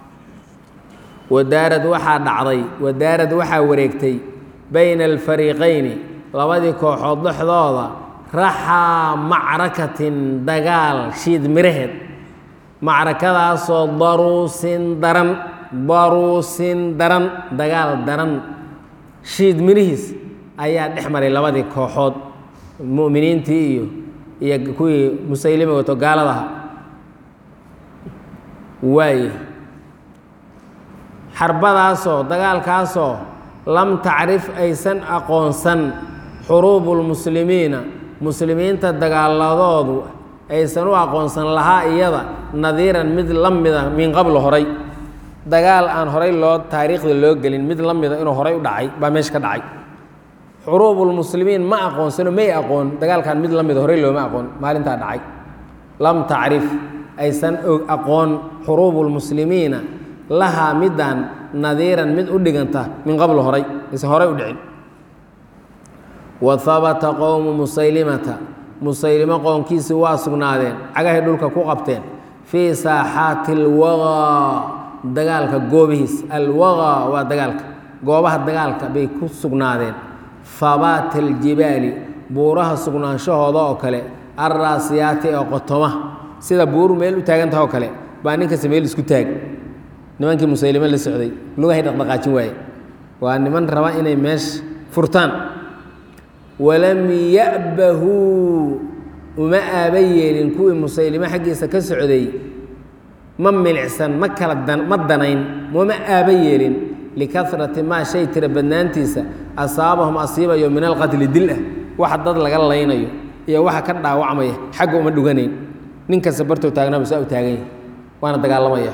wadaarad waxaa dhacday wadaarad waxaa wareegtay bayna alfariiqayni labadii kooxood dhexdooda raxaa macrakatin dagaal shiid miraheed macrakadaasoo daruusin daran daruusin daran dagaal daran shiid mirihiis ayaa dhex maray labadii kooxood mu'miniintii iyo iyo kuwii musaylima wato gaaladaha waaye xarbadaasoo dagaalkaasoo lam tacrif aysan aqoonsan xuruubulmuslimiina muslimiinta dagaaladoodu aysan u aqoonsan lahaa iyada nadiiran mid la mida min qabl horay dagaal aan horay loo taariikhda loo gelin mid la mida inuu horay u dhacay baa meesha ka dhacay xuruubulmuslimiin ma aqoonsano may aqoon dagaalkan mid la mida horay looma aqoon maalintaa dhacay lam tacrif aysan aqoon xuruubulmuslimiina lahaa midaan nadiiran mid u dhiganta min qabl horay aysan horay u dhicin wa habata qowmu musaylimata musaylimo qoonkiisii waa sugnaadeen cagahay dhulka ku qabteen fii saaxaati alwagaa dagaalka goobihiis alwagaa waa dagaalka goobaha dagaalka bay ku sugnaadeen habaata aljibaali buuraha sugnaanshahooda oo kale alraasiyaati ee qotoma sida buuru meel u taagantaha oo kale baa ninkasta meel isku taag nimankii musaylimo la socday lugahay dhaqdhaqaajin waaye waa niman raba inay meesha furtaan walam ya'bahuu uma aaba yeelin kuwii musaylimo xaggiisa ka socday ma milicsan ma kala ma danayn mama aaba yeelin likarati maa shay tira badnaantiisa asaabahum asiibayo min alqatli dil ah waxa dad laga laynayo iyo waxa ka dhaawacmaya xagga uma dhuganayn nin kasta bartoo taagnaaba saa u taagan yahay waana dagaalamaya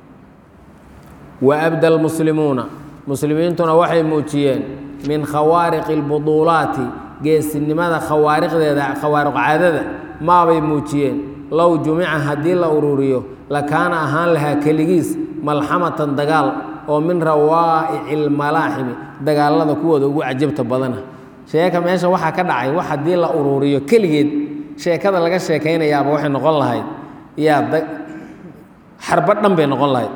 wa abda almuslimuuna muslimiintuna waxay muujiyeen min khawaariqi albuduulaati geesinimada khawaariqdeeda khawaariq caadada maabay muujiyeen low jumica haddii la ururiyo lakaana ahaan lahaa keligiis malxamatan dagaal oo min rawaa'ici lmalaaximi dagaalada kuwooda ugu cajabta badana sheeka meesha waxaa ka dhacay wax haddii la ururiyo keligeed sheekada laga sheekaynayaaba waxay noqon lahayd yaa xarba dhan bay noqon lahayd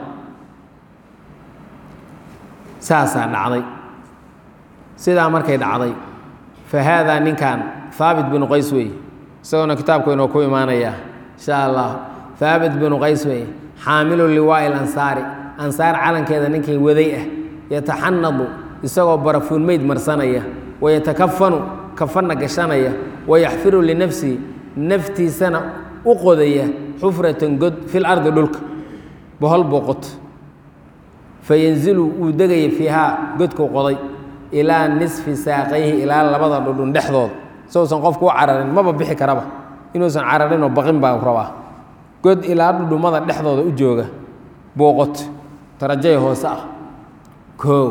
saasaa dhacday sidaa markay dhacday fa haadaa ninkan haabit binu qays weeye isagoona kitaabku inoo ku imaanaya insha allah haabit binu qays weeye xaamilu liwaa'i lansaari ansaar calankeeda ninkay waday ah yataxanadu isagoo barafuun meyd marsanaya wayatakafanu kafanna gashanaya wayaxfiru linafsihi naftiisana u qodaya xufratan god fil ardi dhulka bohol buu qoto fayanzilu wuu degaya fiihaa godkuu qoday ilaa nisfi saaqayhi ilaa labada dhudhun dhexdooda sousan qofku u cararin maba bixi karaba inuusan cararinoo baqin baa rabaa god ilaa dhudhummada dhexdooda u jooga booqot darajay hoose ah koow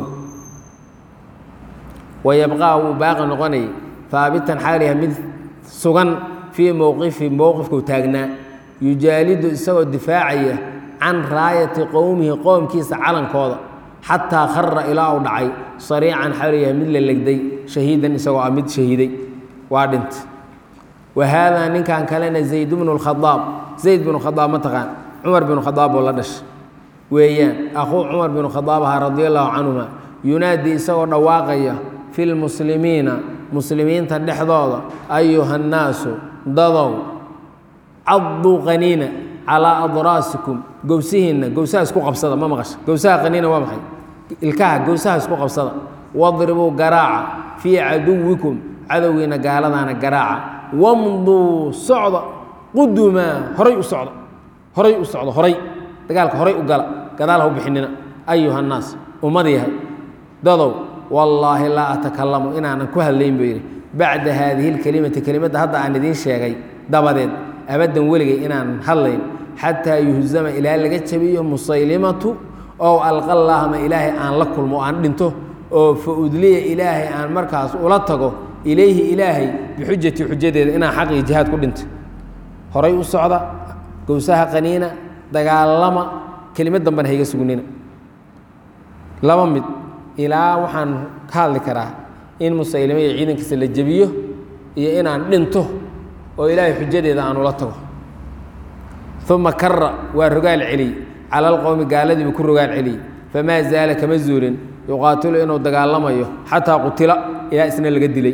wayabqaa wuu baaqi noqonayay haabitan xaaliha mid sugan fii mowqifi mowqifkuu taagnaa yujaalidu isagoo difaacaya can raayati qowmihi qoomkiisa calankooda xataa khara ilaa uu dhacay sariican xaaliha mid la legday shahiidan isagoo ah mid shahiiday waa dhintay wa haadaa ninkan kalena zayd bnu lkhadaab zayd binu khadaab ma taqaan cumar binu khadaab oo la dhashay weeyaan akhuu cumar binu khadaab ahaa radia allahu canhuma yunaadii isagoo dhawaaqaya fi lmuslimiina muslimiinta dhexdooda ayuha nnaasu dadow caduu qaniina calaa adraasikum gowsihiinna gowsaha isku qabsada ma maqasha gowsaha qaniina waa maxay ilkaha gowsaha isku qabsada wadribuu garaaca fii caduwikum cadowgiina gaaladaana garaaca wamduu socda qudumaa horay u socda horay u socda horay dagaalka horay u gala gadaal ha u bixinina ayuha nnaas ummad yahay dadow wallaahi laa atakalamu inaanan ku hadlayn buu yidhi bacda haadihi lkelimati kelimadda hadda aan idiin sheegay dabadeed abaddan weligay inaanan hadlayn xataa yuhzama ilaa laga jabiyo musaylimatu oo alqallaahma ilaahay aan la kulmo aan dhinto oo fa udliya ilaahay aan markaas ula tago ilayhi ilaahay bixujati xujadeeda inaan xaq iyo jihaad ku dhintay horay u socda gowsaha qaniina dagaalama kelimad dambena hayga sugnina laba mid ilaa waxaan ka hadli karaa in musaylimo iyo ciidankiisa la jebiyo iyo inaan dhinto oo ilaahay xujadeeda aan ula tago uma kara waa rogaal celiyey cala alqowmi gaaladiibuu ku rogaal celiyey famaa zaala kama zuulin yuqaatilu inuu dagaalamayo xataa qutila ilaa isna laga dilay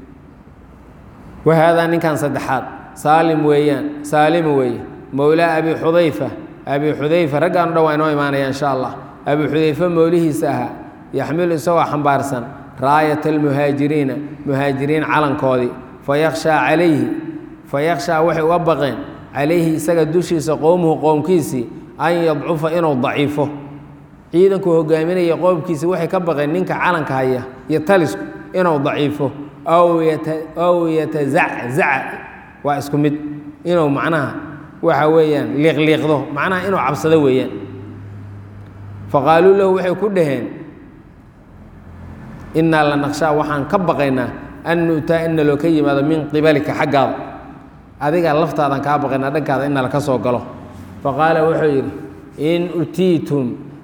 wa haadaa ninkan saddexaad saalim weeyaan saalima weeye mowlaa abi xudayfa abi xudayfa raggaanu dhan waa inoo imaanaya insha allah abu xudayfe moolihiisa ahaa yaxmilu isagoo xambaarsan raayata almuhaajiriina muhaajiriin calankoodii fayakhshaa calayhi fayakhshaa waxay uga baqeen calayhi isaga dushiisa qowmuhu qowmkiisii an yadcufa inuu daciifo ciidankuu hogaaminaya qoomkiisi waxay ka baqeen ninka calanka haya iyo talisku inuu daciifo aw yatazaczaca waa isku mid inuu macnaha waxa weeyaan liiqliiqdo macnaha inuu cabsado weeyaan faqaaluu lahu waxay ku dhaheen innaa la naqshaa waxaan ka baqaynaa an nu'taa in naloo ka yimaado min qibalika xaggaada adiga laftaadan kaa baqaynaa dhankaada in nala ka soo galo faqaala wuxuu yidhi in utiitum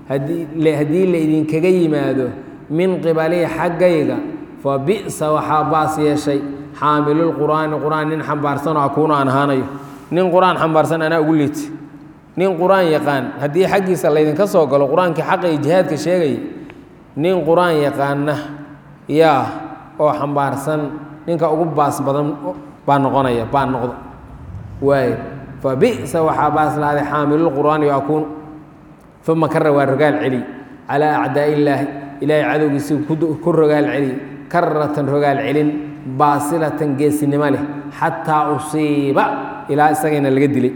haddii la idinkaga yimaado min qibalii xaggayga fa bi'sa waxaa baas yeeshay xaamilulqur'aani qur'aan nin xambaarsanoo akuunu aan ahaanayo nin qur-aan xambaarsan anaa ugu liiti nin qur-aan yaqaan haddii xaggiisa laydinka soo galo qur-aankii xaqa iyo jihaadka sheegaya nin qur-aan yaqaana yaa oo xambaarsan ninka ugu baas badan baa noqonaya baa noqda waayo fa bi'sa waxaa baas lahaaday xaamilulqur'aani yo akuunu uma kara waa rogaal celiy calaa acdaa illaahi ilaahay cadowgiisii ku rogaal celiy karatan rogaal celin baasilatan geesinimo leh xataa usiiba ilaa isagayna laga dilay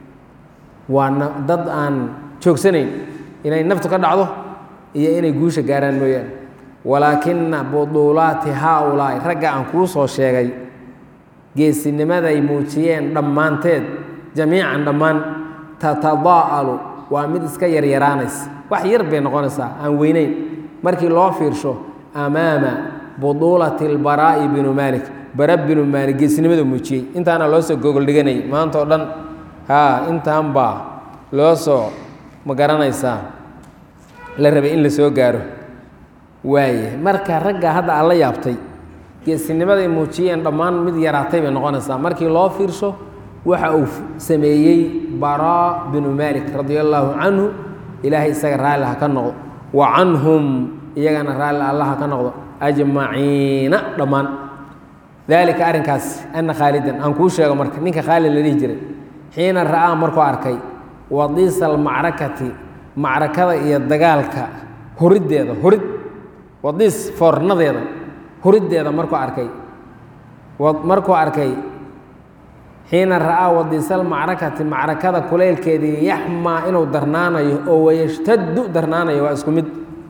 waana dad aan joogsanayn inay naftu ka dhacdo iyo inay guusha gaaraan mooyaane walaakina buduulaati haaulaa'i ragga aan kuu soo sheegay geesinimaday muujiyeen dhammaanteed jamiican dhammaan tatadaa'alu waa mid iska yaryaraanaysa wax yar bay noqonaysaa aan weyneyn markii loo fiirsho amaama buduulati albaraa'i binu maalik bara binu maalik geesinimada muujiyey intaana loo soo gogol dhiganayay maanta oo dhan haa intaan baa loo soo ma garanaysaa la rabay in la soo gaaro waaye marka ragga hadda aan la yaabtay geesinimaday muujiyeen dhammaan mid yaraatay bay noqonaysaa markii loo fiirsho waxa uu sameeyey baraa binu maalik radia allaahu canhu ilaahay isaga raalli ha ka noqdo wa canhum iyagana raalli allah ha ka noqdo ajmaciina dhammaan daalika arrinkaas ana khaalidan aan kuu sheego marka ninka khaalid la dhihi jiray xiina ra'aa markuu arkay wadiisa almacrakati macrakada iyo dagaalka huriddeeda hurid wadiis foornadeeda huriddeeda markuu arkay markuu arkay xiina ra'aa wadiisalmacrakati macrakada kulaylkeedii yaxmaa inuu darnaanayo oo wayashtaddu darnaanayo waa isku mid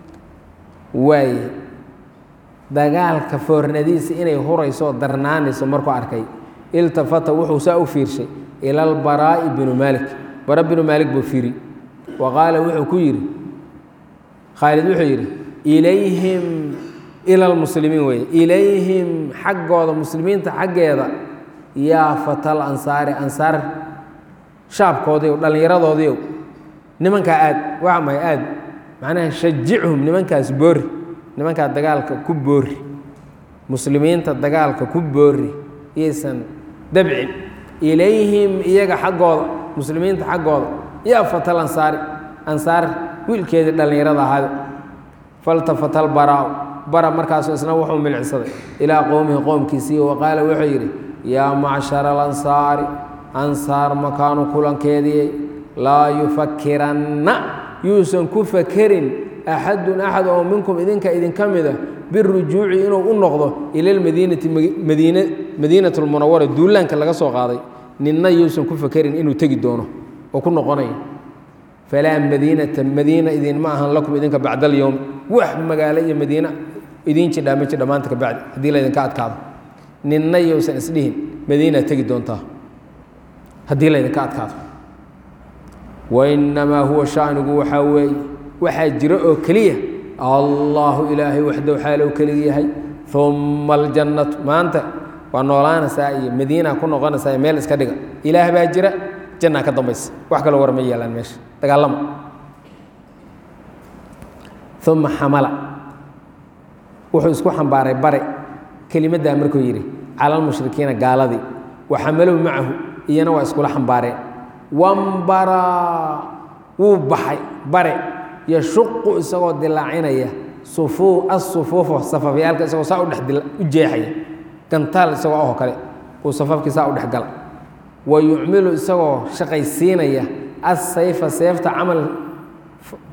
waaye dagaalka foornadiisa inay hurayso oo darnaanayso markuu arkay iltafata wuxuu saa u fiirshay ila albaraa'i binu maalik bara binu maalik buu fiiri wa qaala wuxuu ku yidhi khaalid wuxuu yidhi ilayhim ila almuslimiin weeye ilayhim xaggooda muslimiinta xaggeeda yaa fatal ansaari ansaar shaabkoodiiw dhallinyaradoodiiow nimankaa aad waa mahay aad macnaha shajichum nimankaas boori nimankaa dagaalka ku boori muslimiinta dagaalka ku boori iyaysan dabcin ilayhim iyaga xaggooda muslimiinta xaggooda yaa fatal ansaari ansaar wiilkeedii dhallinyarada ahaada faltafatal baraaw bara markaasu isna wuxuu milicsaday ilaa qowmihi qoomkiisii wa qaala wuxuu yidhi yaa macshara alansaari ansaar makaanu kulankeedii laa yufakiranna yuusan ku fakerin axadun axad oo minkum idinka idinka mida birujuuci inuu u noqdo ila lmadiinati madiina madiinat lmunawara duulaanka laga soo qaaday ninna yuusan ku fakerin inuu tegi doono oo ku noqonayo falaa madiinata madiina idinma ahan lakum idinka bacda alyowm wax magaalo iyo madiina idiin jidhaa ma jidha maanta ka bacdi haddii laydinka adkaado ninna yousan isdhihin madiinaa tegi doontaa haddii laydinka adkaado wainamaa huwa shaanigu waxaa weeye waxaa jira oo keliya allahu ilaahay waxdow xaalow keliga yahay uma aljannatu maanta waa noolaanaysaa iyo madiina ku noqonaysaa iyo meel iska dhiga ilaah baa jira jannaa ka dambaysa wax kaloo war ma yeelaan meesha dagaalama uma xamala wuxuu isku xambaaray bare kelimaddaa markuu yidhi cala almushrikiina gaaladii wa xamalow macahu iyana waa iskula xambaareen wambaraa wuu baxay bare yashuqu isagoo dilaacinaya sufuu asufuufa safafyaalka isagoo saa udhex u jeexaya gantaal isagoo ahoo kale uu safafkii saa u dhex gala wa yucmilu isagoo shaqaysiinaya assayfa seefta camal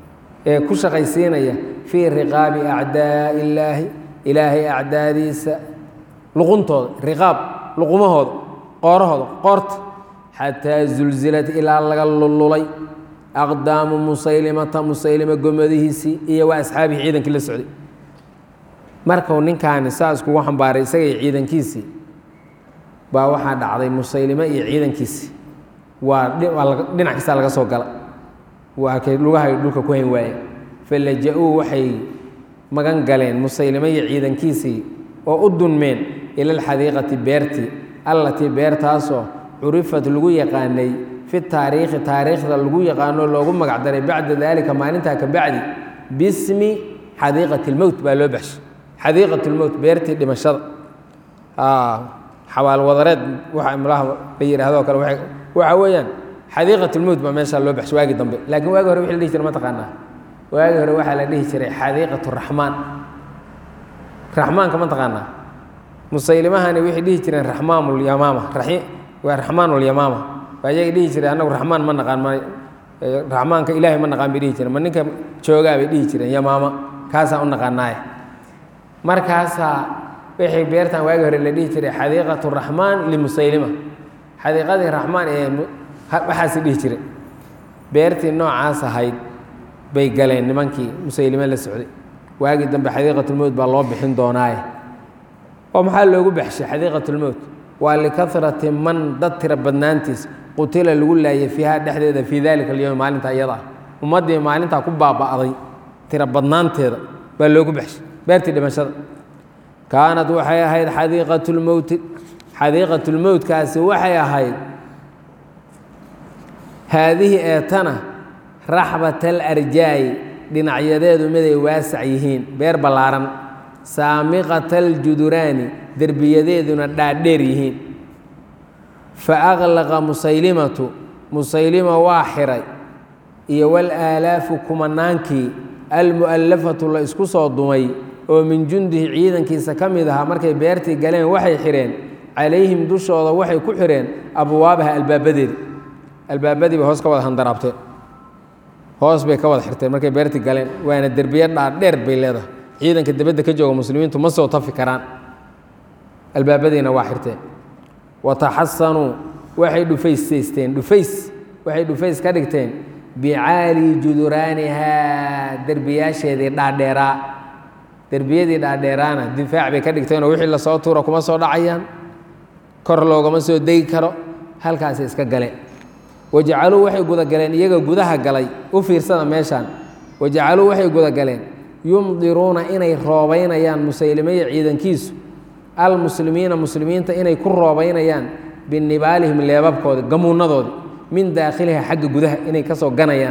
ee ku shaqaysiinaya fii riqaabi acdaa'i illaahi ilaahay acdaadiisa luquntooda riqaab luqumahooda qoorahooda qoorta xataa zulzilat ilaa laga lululay aqdaamu musaylimata musaylima gomadihiisii iyo waa asxaabihi ciidankii la socday markuu ninkaani saas kugu xambaaray isaga iyo ciidankiisii baa waxaa dhacday musaylime iyo ciidankiisii waa dhinac kastaa laga soo gala waa kay lugahay dhulka ku hayn waaye falaja-uu waxay magan galeen musaylime iyo ciidankiisii oo u dunmeen ila alxadiiqati beertii allatii beertaasoo curifat lagu yaqaanay fi taariikhi taariikhda lagu yaqaano loogu magac daray bacda daalika maalintaa ka bacdi bismi xadiiqati lmowt baa loo baxshay xadiiqat lmowt beertii dhimashada xawaalwadareed waxa malaha la yidhaahdo kale waxa weeyaan xadiiqat lmowt baa meeshaa loo baxshay waagi dambe laakiin waagi hore wixi la dhihi jiray ma taqaanaa waagi hore waxaa la dhihi jiray xadiiqat raxmaan raxmaanka ma taqaanaa musaylimahani waxay dhihi jireen raxmaanlyamaama waa raxmaanlyamaama waa ayaga dhihi jireen annagu raxmaan ma naqaan ma raxmaanka ilaahay ma naqaan bay dhihi jireen ma ninka joogaa bay dhihi jireen yamaama kaasaan u naqaanaaye markaasaa waxay beertan waagi hore la dhihi jiray xadiiqatu raxmaan limusaylima xadiiqadii raxmaan ee waxaasi dhihi jiray beertii noocaas ahayd bay galeen nimankii musaylime la socday waagii dambe xadiiqatulmowt baa loo bixin doonaaye oo maxaa loogu baxshay xadiiqatulmowt waa likarati man dad tira badnaantiis qutila lagu laayay fiiha dhexdeeda fii dalika alyowm maalinta iyada ah ummaddii maalintaa ku baaba'day tira badnaanteeda baa loogu baxshay beertii dhimashada kaanat waxay ahayd xadiiqatulmowti xadiiqatulmowtkaasi waxay ahayd haadihi eetana raxbata alarjaa'i dhinacyadeedu miday waasac yihiin beer ballaaran saamiqata aljuduraani derbiyadeeduna dhaadheer yihiin fa aqlaqa musaylimatu musaylima waa xiray iyo walaalaafu kumanaankii almu'allafatu la isku soo dumay oo min jundihi ciidankiisa ka mid ahaa markay beertii galeen waxay xidheen calayhim dushooda waxay ku xidheen abwaabaha albaabadeeda albaabadii bay hoos ka wada handaraabteen hoos bay ka wada xirteen markay beertii galeen waana derbiya dhaadheer bay leedahay ciidanka dibadda ka jooga muslimiintu ma soo tafi karaan albaabadiina waa xirteen wataxasanuu waxay dhufaysaysteen dhufays waxay dhufays ka dhigteen bicaali juduraanihaa derbiyaasheedii dhaadheeraa derbiyadii dhaadheeraana difaac bay ka dhigteenoo wixii lasoo tuura kuma soo dhacayaan kor loogama soo degi karo halkaasay iska galeen wajacaluu waxay gudagaleen iyaga gudaha galay u fiirsada meeshaan wajacaluu waxay gudagaleen yumdiruuna inay roobaynayaan musaylimeya ciidankiisu almuslimiina muslimiinta inay ku roobaynayaan binibaalihim leebabkooda gamuunadoodi min daakhiliha xagga gudaha inay ka soo ganayaan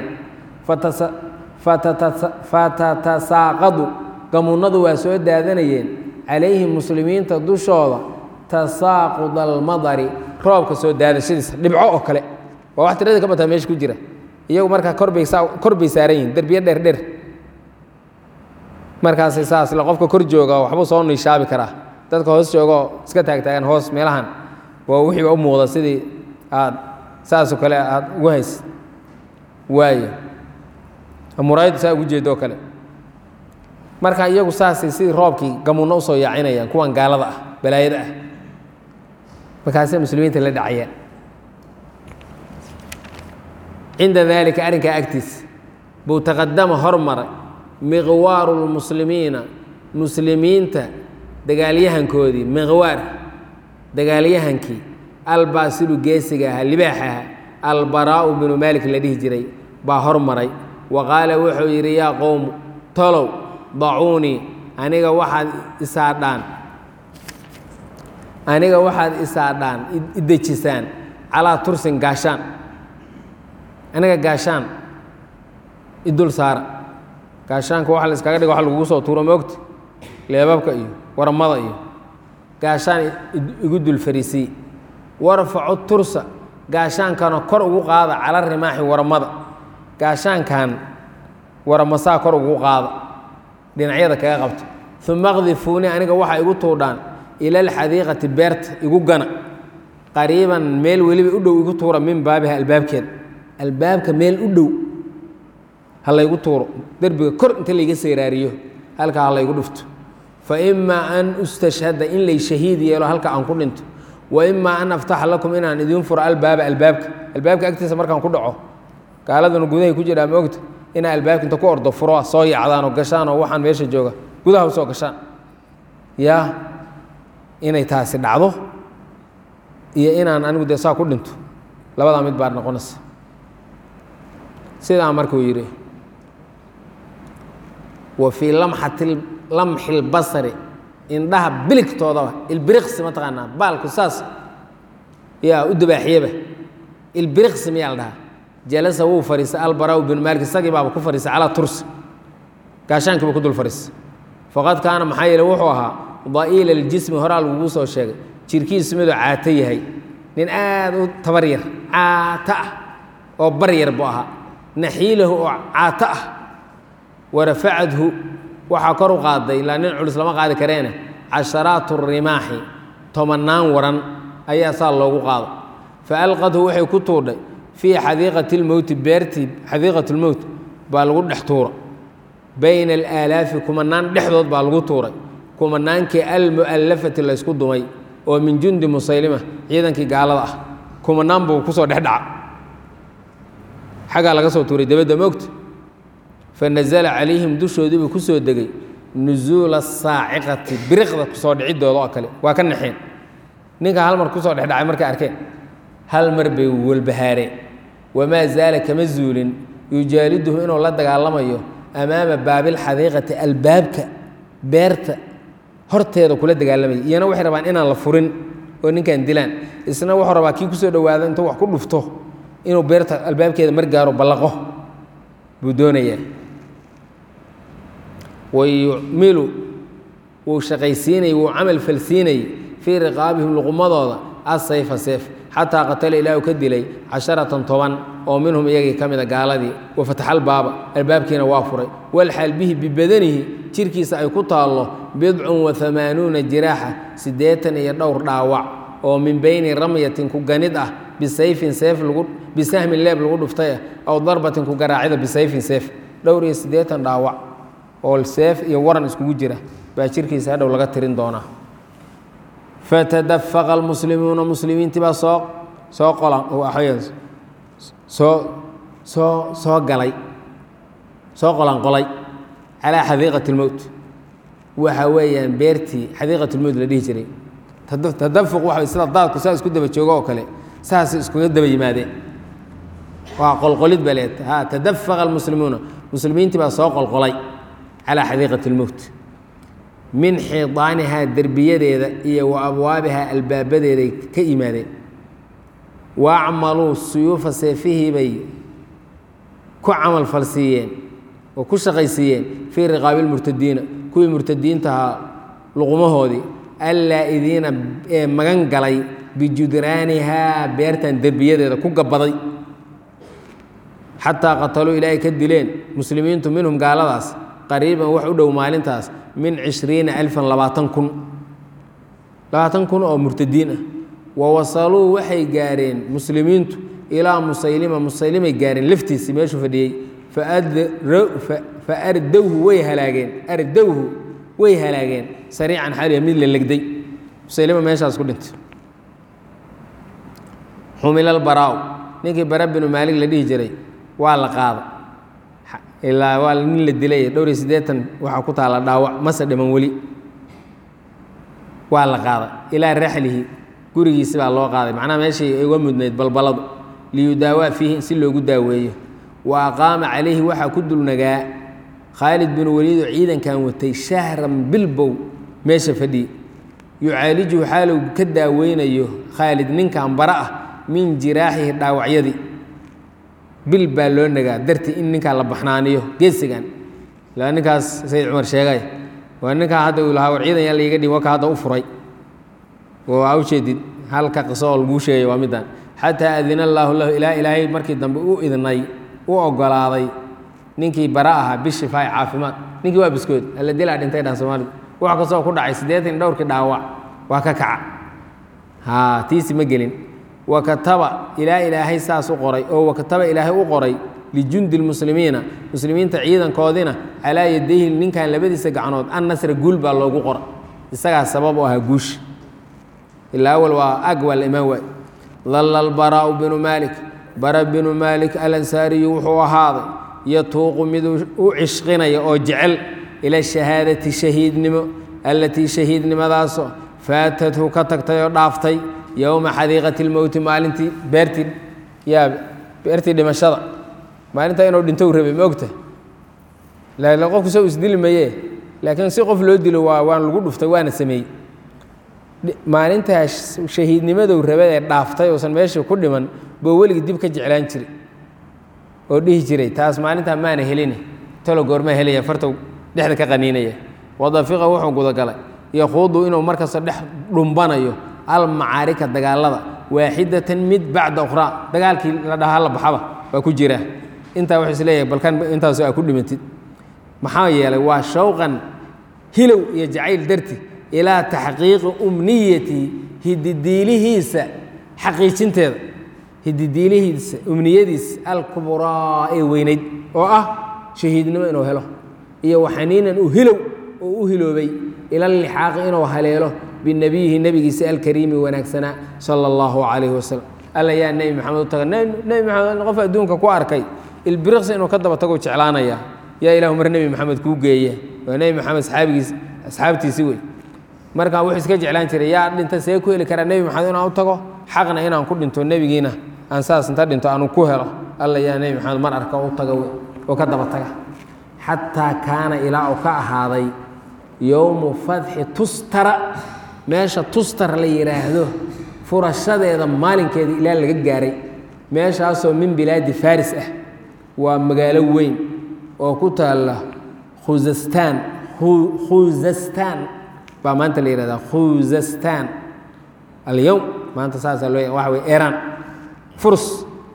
fatatasaaqadu gamuunadu waa soo daadanayeen calayhim muslimiinta dushooda tasaaqud almadari roobka soo daadashadiisa dhibco oo kale waa wax tiradii ka bataa meesha ku jira iyagu markaa korbay kor bay saaran yihin derbiye dheer dheer markaasay saas le qofka kor jooga waxbuu soo niishaabi karaa dadka hoos joogoo iska taagtaagan hoos meelahan waa wixiiba u muuqda sidii aad saasoo kale aad ugu haysid waayo muraayaddu saa ugu jeedo oo kale marka iyagu saasay sidii roobkii gamuunno usoo yaacinayaan kuwan gaalada ah balaayada ah markaasay muslimiinta la dhacayaan cinda daalika arrinkaa agtiisa buu taqadama hormaray miqwaaru lmuslimiina muslimiinta dagaalyahankoodii miqwaar dagaalyahankii albaasilu geesiga ahaa libaax aha albaraa'u binu maalik la dhihi jiray baa hormaray wa qaala wuxuu yidhi yaa qowmu tolow dacuunii aniga waxaad isaadhaan aniga waxaad isaadhaan idejisaan calaa tursin gaashaan aniga gaashaan idul saara gaashaanka waxa la iskaga dhiga wax lagugu soo tuuro moogta leebabka iyo waramada iyo gaashaan igu dul fariisii warfacu tursa gaashaankana kor ugu qaada cala rimaaxi waramada gaashaankan waramasaa kor ugu qaada dhinacyada kaga qabto uma qdifuuni aniga waxaa igu tuudhaan ila alxadiiqati beerta igu gana qariiban meel weliba u dhow igu tuura min baabiha albaabkeeda albaabka meel u dhow ha laygu tuuro derbiga kor inta layga seeraariyo halkaa ha laygu dhufto fa imaa an ustashhada in lay shahiid yeelo halka aan ku dhinto wa imaa an aftaxa lakum inaan idiin furo albaaba albaabka albaabka agtiisa markaan ku dhaco gaaladuna gudahay ku jiraa ma ogta inaa albaabka inta ku ordo furo soo yacdaan oo gashaan oo waxaan meesha jooga gudaha usoo gashaan yaa inay taasi dhacdo iyo inaan anigu dee saa ku dhinto labadaa mid baa noqonaysa sidaa markuu yidhi wa fii lamxati lamxi lbasari indhaha biligtoodaba ilbiriqsi mataqaanaa baalku saas yaa u dabaaxiyaba ilbiriqsi miyaa la dhahaa jalasa wuu fadhiistay albaraw bin maalik isagii baaba ku fadhiistay calaa tursi gaashaankiiba ku dul fadhiistay faqad kaana maxaa yeele wuxuu ahaa da'iila aljismi horaa lagugu soo sheegay jirkiisu miduu caato yahay nin aad u tabar yar caato ah oo bar yar buu ahaa naxiilahu oo caato ah warafacadhu waxaa kor u qaaday ilaa nin culus lama qaadi kareene casharaatu rimaaxi tobannaan waran ayaa saa loogu qaado fa alqadhu waxay ku tuudhay fii xadiiqati lmowti beertii xadiiqat lmowt baa lagu dhex tuura bayna alaalaafi kumanaan dhexdood baa lagu tuuray kumanaankii almu'allafati laysku dumay oo min jundi musaylima ciidankii gaalada ah kumanaan buu kusoo dhex dhaca xaggaa laga soo tuuray dabadda moogta fa nasala calayhim dushoodii buu ku soo degay nusuula saaciqati biriqda kusoo dhicidooda oo kale waa ka naxeen ninka hal mar kusoo dhexdhacay markay arkeen hal mar bay walbahaareen wamaa zaala kama zuulin yujaaliduhu inuu la dagaalamayo amaama baabilxadiiqati albaabka beerta horteeda kula dagaalamaya iyana waxay rabaan inaan la furin oo ninkan dilaan isna wuxuu rabaa kii kusoo dhowaada intuu wax ku dhufto inuu beerta albaabkeeda mar gaaro ballaqo buu doonayaa wayucmilu wuu shaqaysiinayey wuu camal falsiinayey fii riqaabihim luqumadooda asayfa seef xataa qatala ilaahu ka dilay casharatan toban oo minhum iyagii ka mida gaaladii wa fataxal baaba albaabkiina waa furay walxaal bihi bibadanihi jirkiisa ay ku taallo bidcun wa amaanuuna jiraaxa siddeetan iyo dhowr dhaawac oo min beyni ramyatin ku ganid ah bisayfin seef lagu bisahmin leeb lagu dhuftay ah aw darbatin ku garaacida bisayfin seef dhowr iyo siddeetan dhaawac oo seef iyo waran iskugu jira baa jirkiisa hadhow laga tirin doonaa fatadafaqa almuslimuuna muslimiintii baa soo soo qolan soo soo soo galay soo qolanqolay calaa xadiiqati اlmowt waxa weeyaan beertii xadiiqat lmowt la dhihi jiray tadafuq waxa sida daadku saa isku daba joogo oo kale saasay iskuga daba yimaadeen waa qolqolid ba leed ha tadafaqa almuslimuuna muslimiintii baa soo qolqolay calaa xadiiqati اlmowt min xiidaanihaa derbiyadeeda iyo wa abwaabihaa albaabadeeday ka yimaadeen wa acmaluu suyuufa seefihii bay ku camal falsiiyeen oo ku shaqaysiiyeen fii riqaabi lmurtadiina kuwii murtadiintahaa luqumahoodii allaa-idiina ee magan galay bijudraanihaa beertan derbiyadeeda ku gabbaday xataa qataluu ilaahay ka dileen muslimiintu minhum gaaladaas qariiban wax u dhow maalintaas min cishriina alfan labaatan kun labaatan kun oo murtadiin ah wa wasaluu waxay gaareen muslimiintu ilaa musaylima musaylimay gaareen laftiisii meeshuu fadhiyey fa ardowhu way halaageen ardowhu way halaageen sariican xaliya mid la legday musaylima meeshaas ku dhintay xumilal baraaw ninkii bara binu maalig la dhihi jiray waa la qaada ilaa waa nin la dilay dhowr iyo siddeetan waxaa ku taalla dhaawac mase dhiman weli waa la qaaday ilaa raxlihi gurigiisi baa loo qaaday macnaha meeshii ay uga mudnayd balbaladu liyudaawaa fiihi si loogu daaweeyo wa aqaama calayhi waxaa ku dulnagaa khaalid binu waliidoo ciidankan watay shahran bilbow meesha fadhiye yucaalijuhu xaalow ka daaweynayo khaalid ninkan bara ah min jiraaxihi dhaawacyadii bil baa loo nagaa dartii in ninkaa la baxnaaniyo geesigan ilaa ninkaas sayid cumar sheegay waa ninkaa hadda uu lahaa war ciidan yaa laiga dhim waka hadda u furay oo aa ujeedid halka qiso oo laguu sheegay waa middan xataa adina allaahu lahu ilaa ilaahay markii dambe u idnay u ogolaaday ninkii bara ahaa bishifaa'i caafimaad ninkii waa biskood alla dilaa dhintay dhan soomaalidu wax kastoo ku dhacay siddeetan dhowrkii dhaawac waa ka kaca haa tiisi ma gelin wakataba ilaa ilaahay saas u qoray oo wakataba ilaahay u qoray lijundi lmuslimiina muslimiinta ciidankoodina calaa yadayhi ninkan labadiisa gacnood an nasra guul baa loogu qora isagaa sabab u ahaa guusha ilaa awal waa ag waa la imaan waay dalla albaraa'u binu maalik bara binu maalik alansaariyu wuxuu ahaaday yatuuqu mid u cishqinaya oo jecel ila shahaadati shahiidnimo allatii shahiidnimadaasoo faatathu ka tagtay oo dhaaftay yowma xadiiqati lmowti maalintii beertii yaa beertii dhimashada maalintaa inuu dhintou rabay ma ogta la qofku soo isdili maye laakiin si qof loo dilo waa waan lagu dhuftay waana sameeyey maalintaa shahiidnimadow rabay ee dhaaftay uusan meeshii ku dhiman boo weligii dib ka jeclaan jiray oo dhihi jiray taas maalintaa maana heline talo goormaa helaya fartow dhexda ka qaniinaya wadafiqa wuxuu gudagalay yakhuudu inuu markasta dhex dhumbanayo almacaarika dagaalada waaxidatan mid bacda ukhraa dagaalkii la dhahaa la baxaba waa ku jira intaa wuxuu isleeyahay balkan intaas aa ku dhimatid maxaa yeelay waa shawqan hilow iyo jacayl darti ilaa taxqiiqi umniyati hididiilihiisa xaqiijinteeda hididiilihiisa umniyadiisa alkubraa ee weynayd oo ah shahiidnimo inuu helo iyo waxaniinan u hilow oo u hiloobay ila lixaaqi inuu haleelo binabiyihi nebigiisa alkariimi wanaagsanaa sala allahu calayhi wasalam alla yaa nebi maxamed u taga nebi maxamed qof adduunka ku arkay ilbiriqsi inuu ka daba tago jeclaanaya yaa ilahu mar nebi maxamed kuu geeya waa nebi maxamed asxaabigiis asxaabtiisi wey markaa wuxuu iska jeclaan jiray yaa dhinta see ku heli karaa nebi maxamed inaan u tago xaqna inaan ku dhinto nebigiina aan saas inta dhinto aanu ku helo alla yaa nebi maxamed mar arka u taga wey oo ka daba taga xataa kaana ilaa uu ka ahaaday yowmu fadxi tustara meesha tustar la yidhaahdo furashadeeda maalinkeeda ilaa laga gaaray meeshaasoo min bilaadi faris ah waa magaalo weyn oo ku taalla khuzastaan khuzastaan baa maanta la yihahdaa khuzastaan alyowm maanta saasaa loo waxa wey iran furs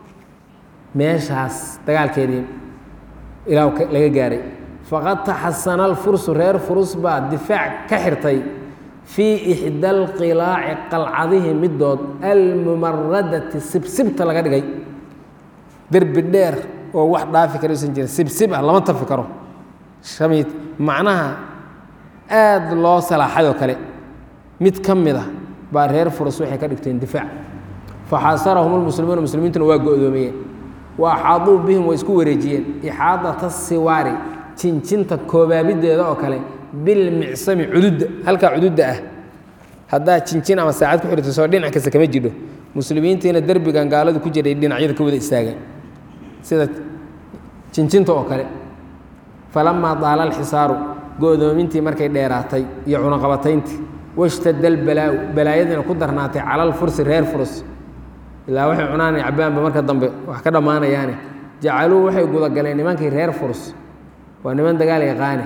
meeshaas dagaalkeedii ilaa laga gaaray faqad taxasana alfursu reer furus baa difaac ka xirtay fii ixda alqilaaci qalcadihi midood almumaradati sibsibta laga dhigay derbi dheer oo wax dhaafi kara usan jirin sibsib ah lama tafi karo shamiid macnaha aada loo salaaxayoo kale mid ka mid a baa reer furus waxay ka dhigteen difaac faxaasarahum lmuslimuuna muslimiintuna waa go-doomiyeen wa axaaduu bihim way isku wareejiyeen ixaadata siwaari jinjinta koobaabideeda oo kale bilmicsami cududda halkaa cududda ah haddaa jinjin ama saacad ku xirto soo dhinac kasta kama jidho muslimiintiina derbigan gaaladu ku jiray dhinacyada ka wada istaagan sida jinjinta oo kale falamaa daala alxisaaru go-doomintii markay dheeraatay iyo cunaqabatayntii washtada albalaau balaayadiina ku darnaatay cala alfursi reer furus ilaa waxay cunaanay cabaanba marka dambe wax ka dhammaanayaane jacaluu waxay gudagaleen nimankii reer furus waa niman dagaal yaqaane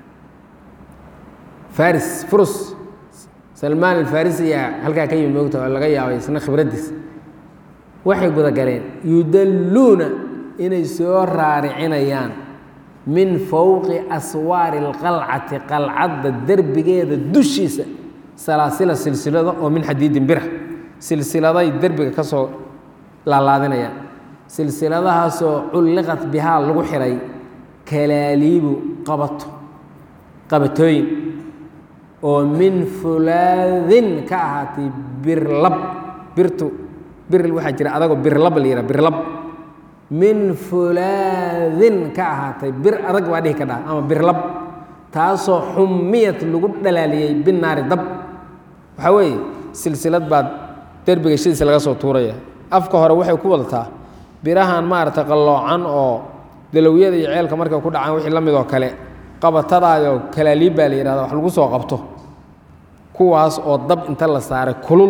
faris furus salmaan alfarisi ayaa halkaa ka yimid moogta oo laga yaabay isna khibraddiis waxay gudagaleen yudalluuna inay soo raaricinayaan min fowqi aswaari alqalcati qalcadda derbigeeda dushiisa salaasila silsilado oo min xadiidin bira silsiladay derbiga ka soo laalaadinayaan silsiladahaasoo culliqat bihaa lagu xiray kalaaliibu qabato qabatooyin oo min fulaadin ka ahaatay birlab birtu bir waxaa jira adagoo birlab la yidhaha birlab min fulaadin ka ahaatay bir adag waa dhihi ka dhaha ama birlab taasoo xumiyad lagu dhalaaliyey binaari dab waxaa weeye silsilad baa derbiga shidiisa laga soo tuuraya afka hore waxay ku wadataa birahan maaragtay qalloocan oo dalowyada iyo ceelka markay ku dhacaan wixii la mid oo kale qabatadaayoo kalaaliib baa la yihahda wax lagu soo qabto kuwaas oo dab inta la saaray kulul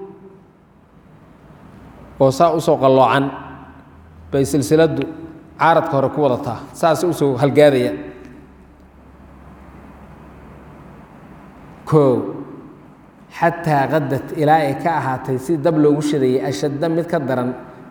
oo saa usoo qalloocan bay silsiladdu caaradka hore ku wadataa saasay usoo halgaadaya koo xataa qadad ilaa ay ka ahaatay si dab loogu shadayay ashadda mid ka daran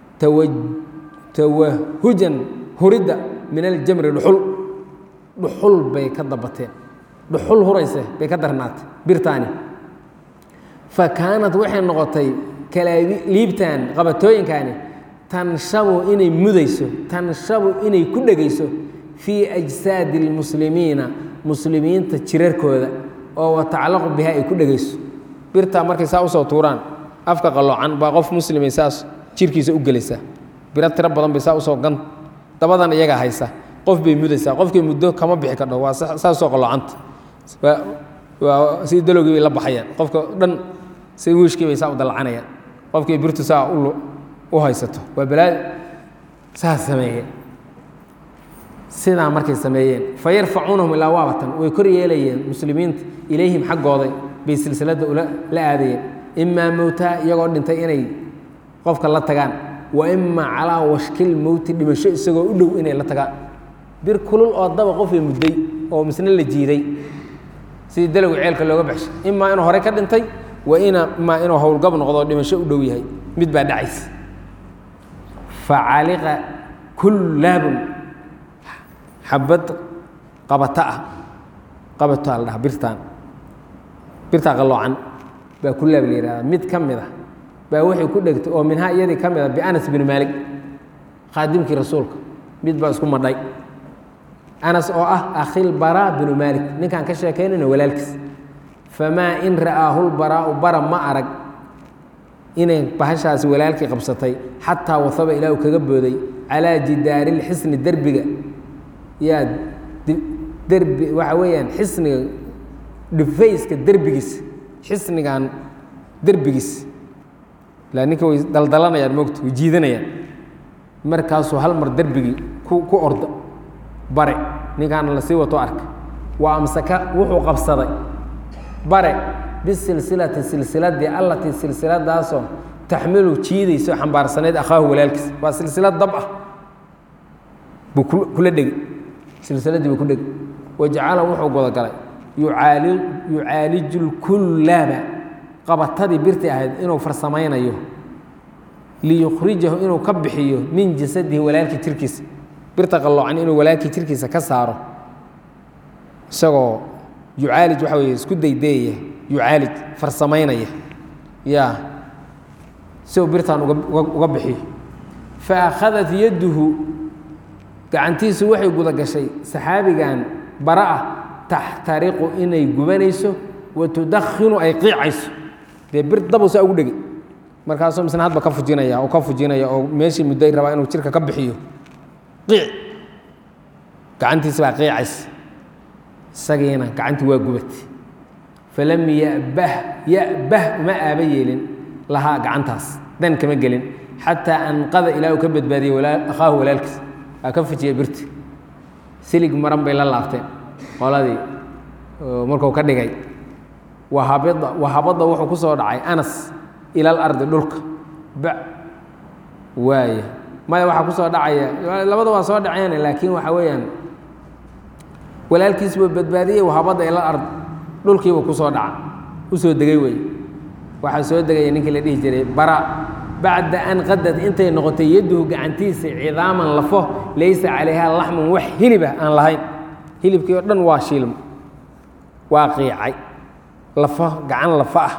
tawahujan huridda min aljamri dhuxul dhuxul bay ka dabateen dhuxul hurayse bay ka darnaatay birtaani fa kaanat waxay noqotay kalaaliibtan qabatooyinkaani tanshabu inay mudayso tanshabu inay ku dhegayso fii ajsaadi اlmuslimiina muslimiinta jirarkooda oo wataclaqu biha ay ku dhegayso birtaa markay saa usoo tuuraan afka qaloocan baa qof muslimay saas jirkiisa u gelaysaa biro tiro badan bay saa usoo gan dabadan iyagaa haysa qof bay mudaysaa qofkay muddo kama bixi kardho waa saasoo qaloocanta waa sidii dalowgii bay la baxayaan qofka dhan si wiishkii bay saa u dalacanayaan qofkii birtu saa u haysato waa balaa saas sameeyeen sidaa markay sameeyeen fa yarfacuunahum ilaa waabatan way kor yeelayeen muslimiinta ilayhim xaggooday bay silsiladda la aadayeen imaa mowtaa iyagoo dhintay inay qofka la tagaan wa imaa calaa washkil mowti dhimasho isagoo u dhow inay la tagaan bir kulul oo daba qofay mudday oo misna la jiiday sidii dalowga ceelka looga baxshay imaa inuu horey ka dhintay wa imaa inuu howlgab noqdo oo dhimasho u dhow yahay mid baa dhacaysa facaliqa kullaabun xabad qabata ah qabataa la dhaha birtaan birtaa qalloocan baa kullaab la yihahda mid ka mid a baa waxay ku dhegtay oo minhaa iyadii ka mid a bianas binu maalik khaadimkii rasuulka mid baa isku madhay anas oo ah akhil baraa binu maalik ninkaan ka sheekaynayno walaalkiis famaa in ra'aahu lbaraa'u bara ma arag inay bahashaasi walaalkii qabsatay xataa wasaba ilaahu kaga booday calaa jidaari lxisni derbiga yaa derbi waxa weeyaan xisniga dhifayska derbigiisa xisnigan derbigiisa ilaa ninka way daldalanayaan moogta way jiidanayaan markaasuu hal mar derbigii ku ku orda bare ninkaana la sii wato arka waa amsaka wuxuu qabsaday bare bisilsilati silsiladii allatii silsiladaasoo taxmilu jiidayso xambaarsanayd akhaahu walaalkiis waa silsilad dab ah buu kula dhegi silsiladii buu ku dhegi wajacala wuxuu godogalay yucaali yucaaliju lkullaaba qabatadii birtii ahayd inuu farsamaynayo liyukhrijahu inuu ka bixiyo min jasadihi walaalkii jirkiisa birta qalloocan inuu walaalkii jirkiisa ka saaro isagoo yucaalij waxa weye isku daydeeyaya yucaalij farsamaynaya ya si uu birtan uga bixiyo fa akhadat yadduhu gacantiisu waxay guda gashay saxaabigan bara ah taxtariqu inay gubanayso wa tudakhinu ay qiicayso dee bir dabu saa ugu dhegi markaasuu misna hadba ka fujinaya oo ka fujinaya oo meeshii mudday rabaa inuu jirka ka bixiyo qiic gacantiisi baa qiicaysa isagiina gacantii waa gubatay falam yabah ya'bah uma aaba yeelin lahaa gacantaas dan kama gelin xataa anqada ilaa uu ka badbaadiyey akhaahu walaalkiis aa ka fujiyey birti silig maran bay la laabteen qoladii markuu ka dhigay wahabida wahabada wuxuu ku soo dhacay anas ila alardi dhulka ba waaya maya waxaa ku soo dhacaya labada waa soo dhaceen laakiin waxa weeyaan walaalkiis buu badbaadiyey wahabada ila ard dhulkiibuu ku soo dhaca u soo degay wey waxaa soo degaya ninkii la dhihi jiray bara bacda an qadad intay noqotay yadduhu gacantiisa cidaaman lafo laysa calayha laxmun wax hilibah aan lahayn hilibkii oo dhan waa shiilmo waa qiicay lafo gacan lafo ah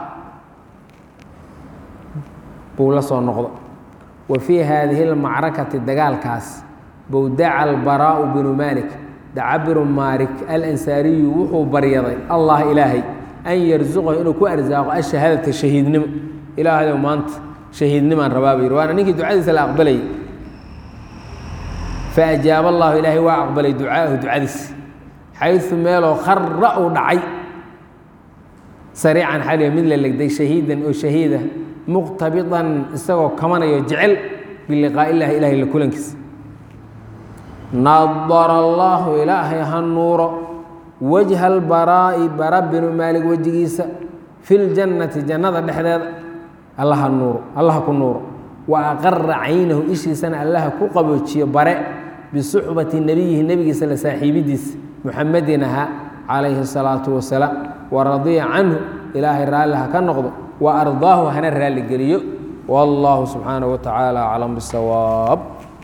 buu la soo noqdo wa fii haadihi اlmacrakati dagaalkaas buu daca albaraa'u binu maalik daca binu maarik alansaariyu wuxuu baryaday allah ilaahay an yarsuqahu inuu ku arsaaqo ashahaadata shahiidnimo ilaahayow maanta shahiidnimaan rabaa buu yidhi waana ninkii ducadiisa la aqbalayay faajaaba allahu ilaahay waa aqbalay ducaahu ducadiis xayثu meeloo khara uu dhacay sariican xaliya mid la legday shahiidan oo shahiida muqtabidan isagoo kamanayo jecel biliqaa illahi ilahay la kulankiisa nadara allaahu ilaahay ha nuuro wajha albaraa'i bara binu maalig wejigiisa fi ljannati jannada dhexdeeda allaha nuuro allaha ku nuuro wa aqara caynahu ishiisana allaha ku qaboojiyo bare bisuxbati nebiyihi nebigiisa la saaxiibidiisa muxamedin ahaa calayhi الsalaatu wasalaam waradiya canhu ilaahay raalli ha ka noqdo wa ardaahu hana raalli geliyo wallahu subxaanaه wa tacaala aclam bisawaab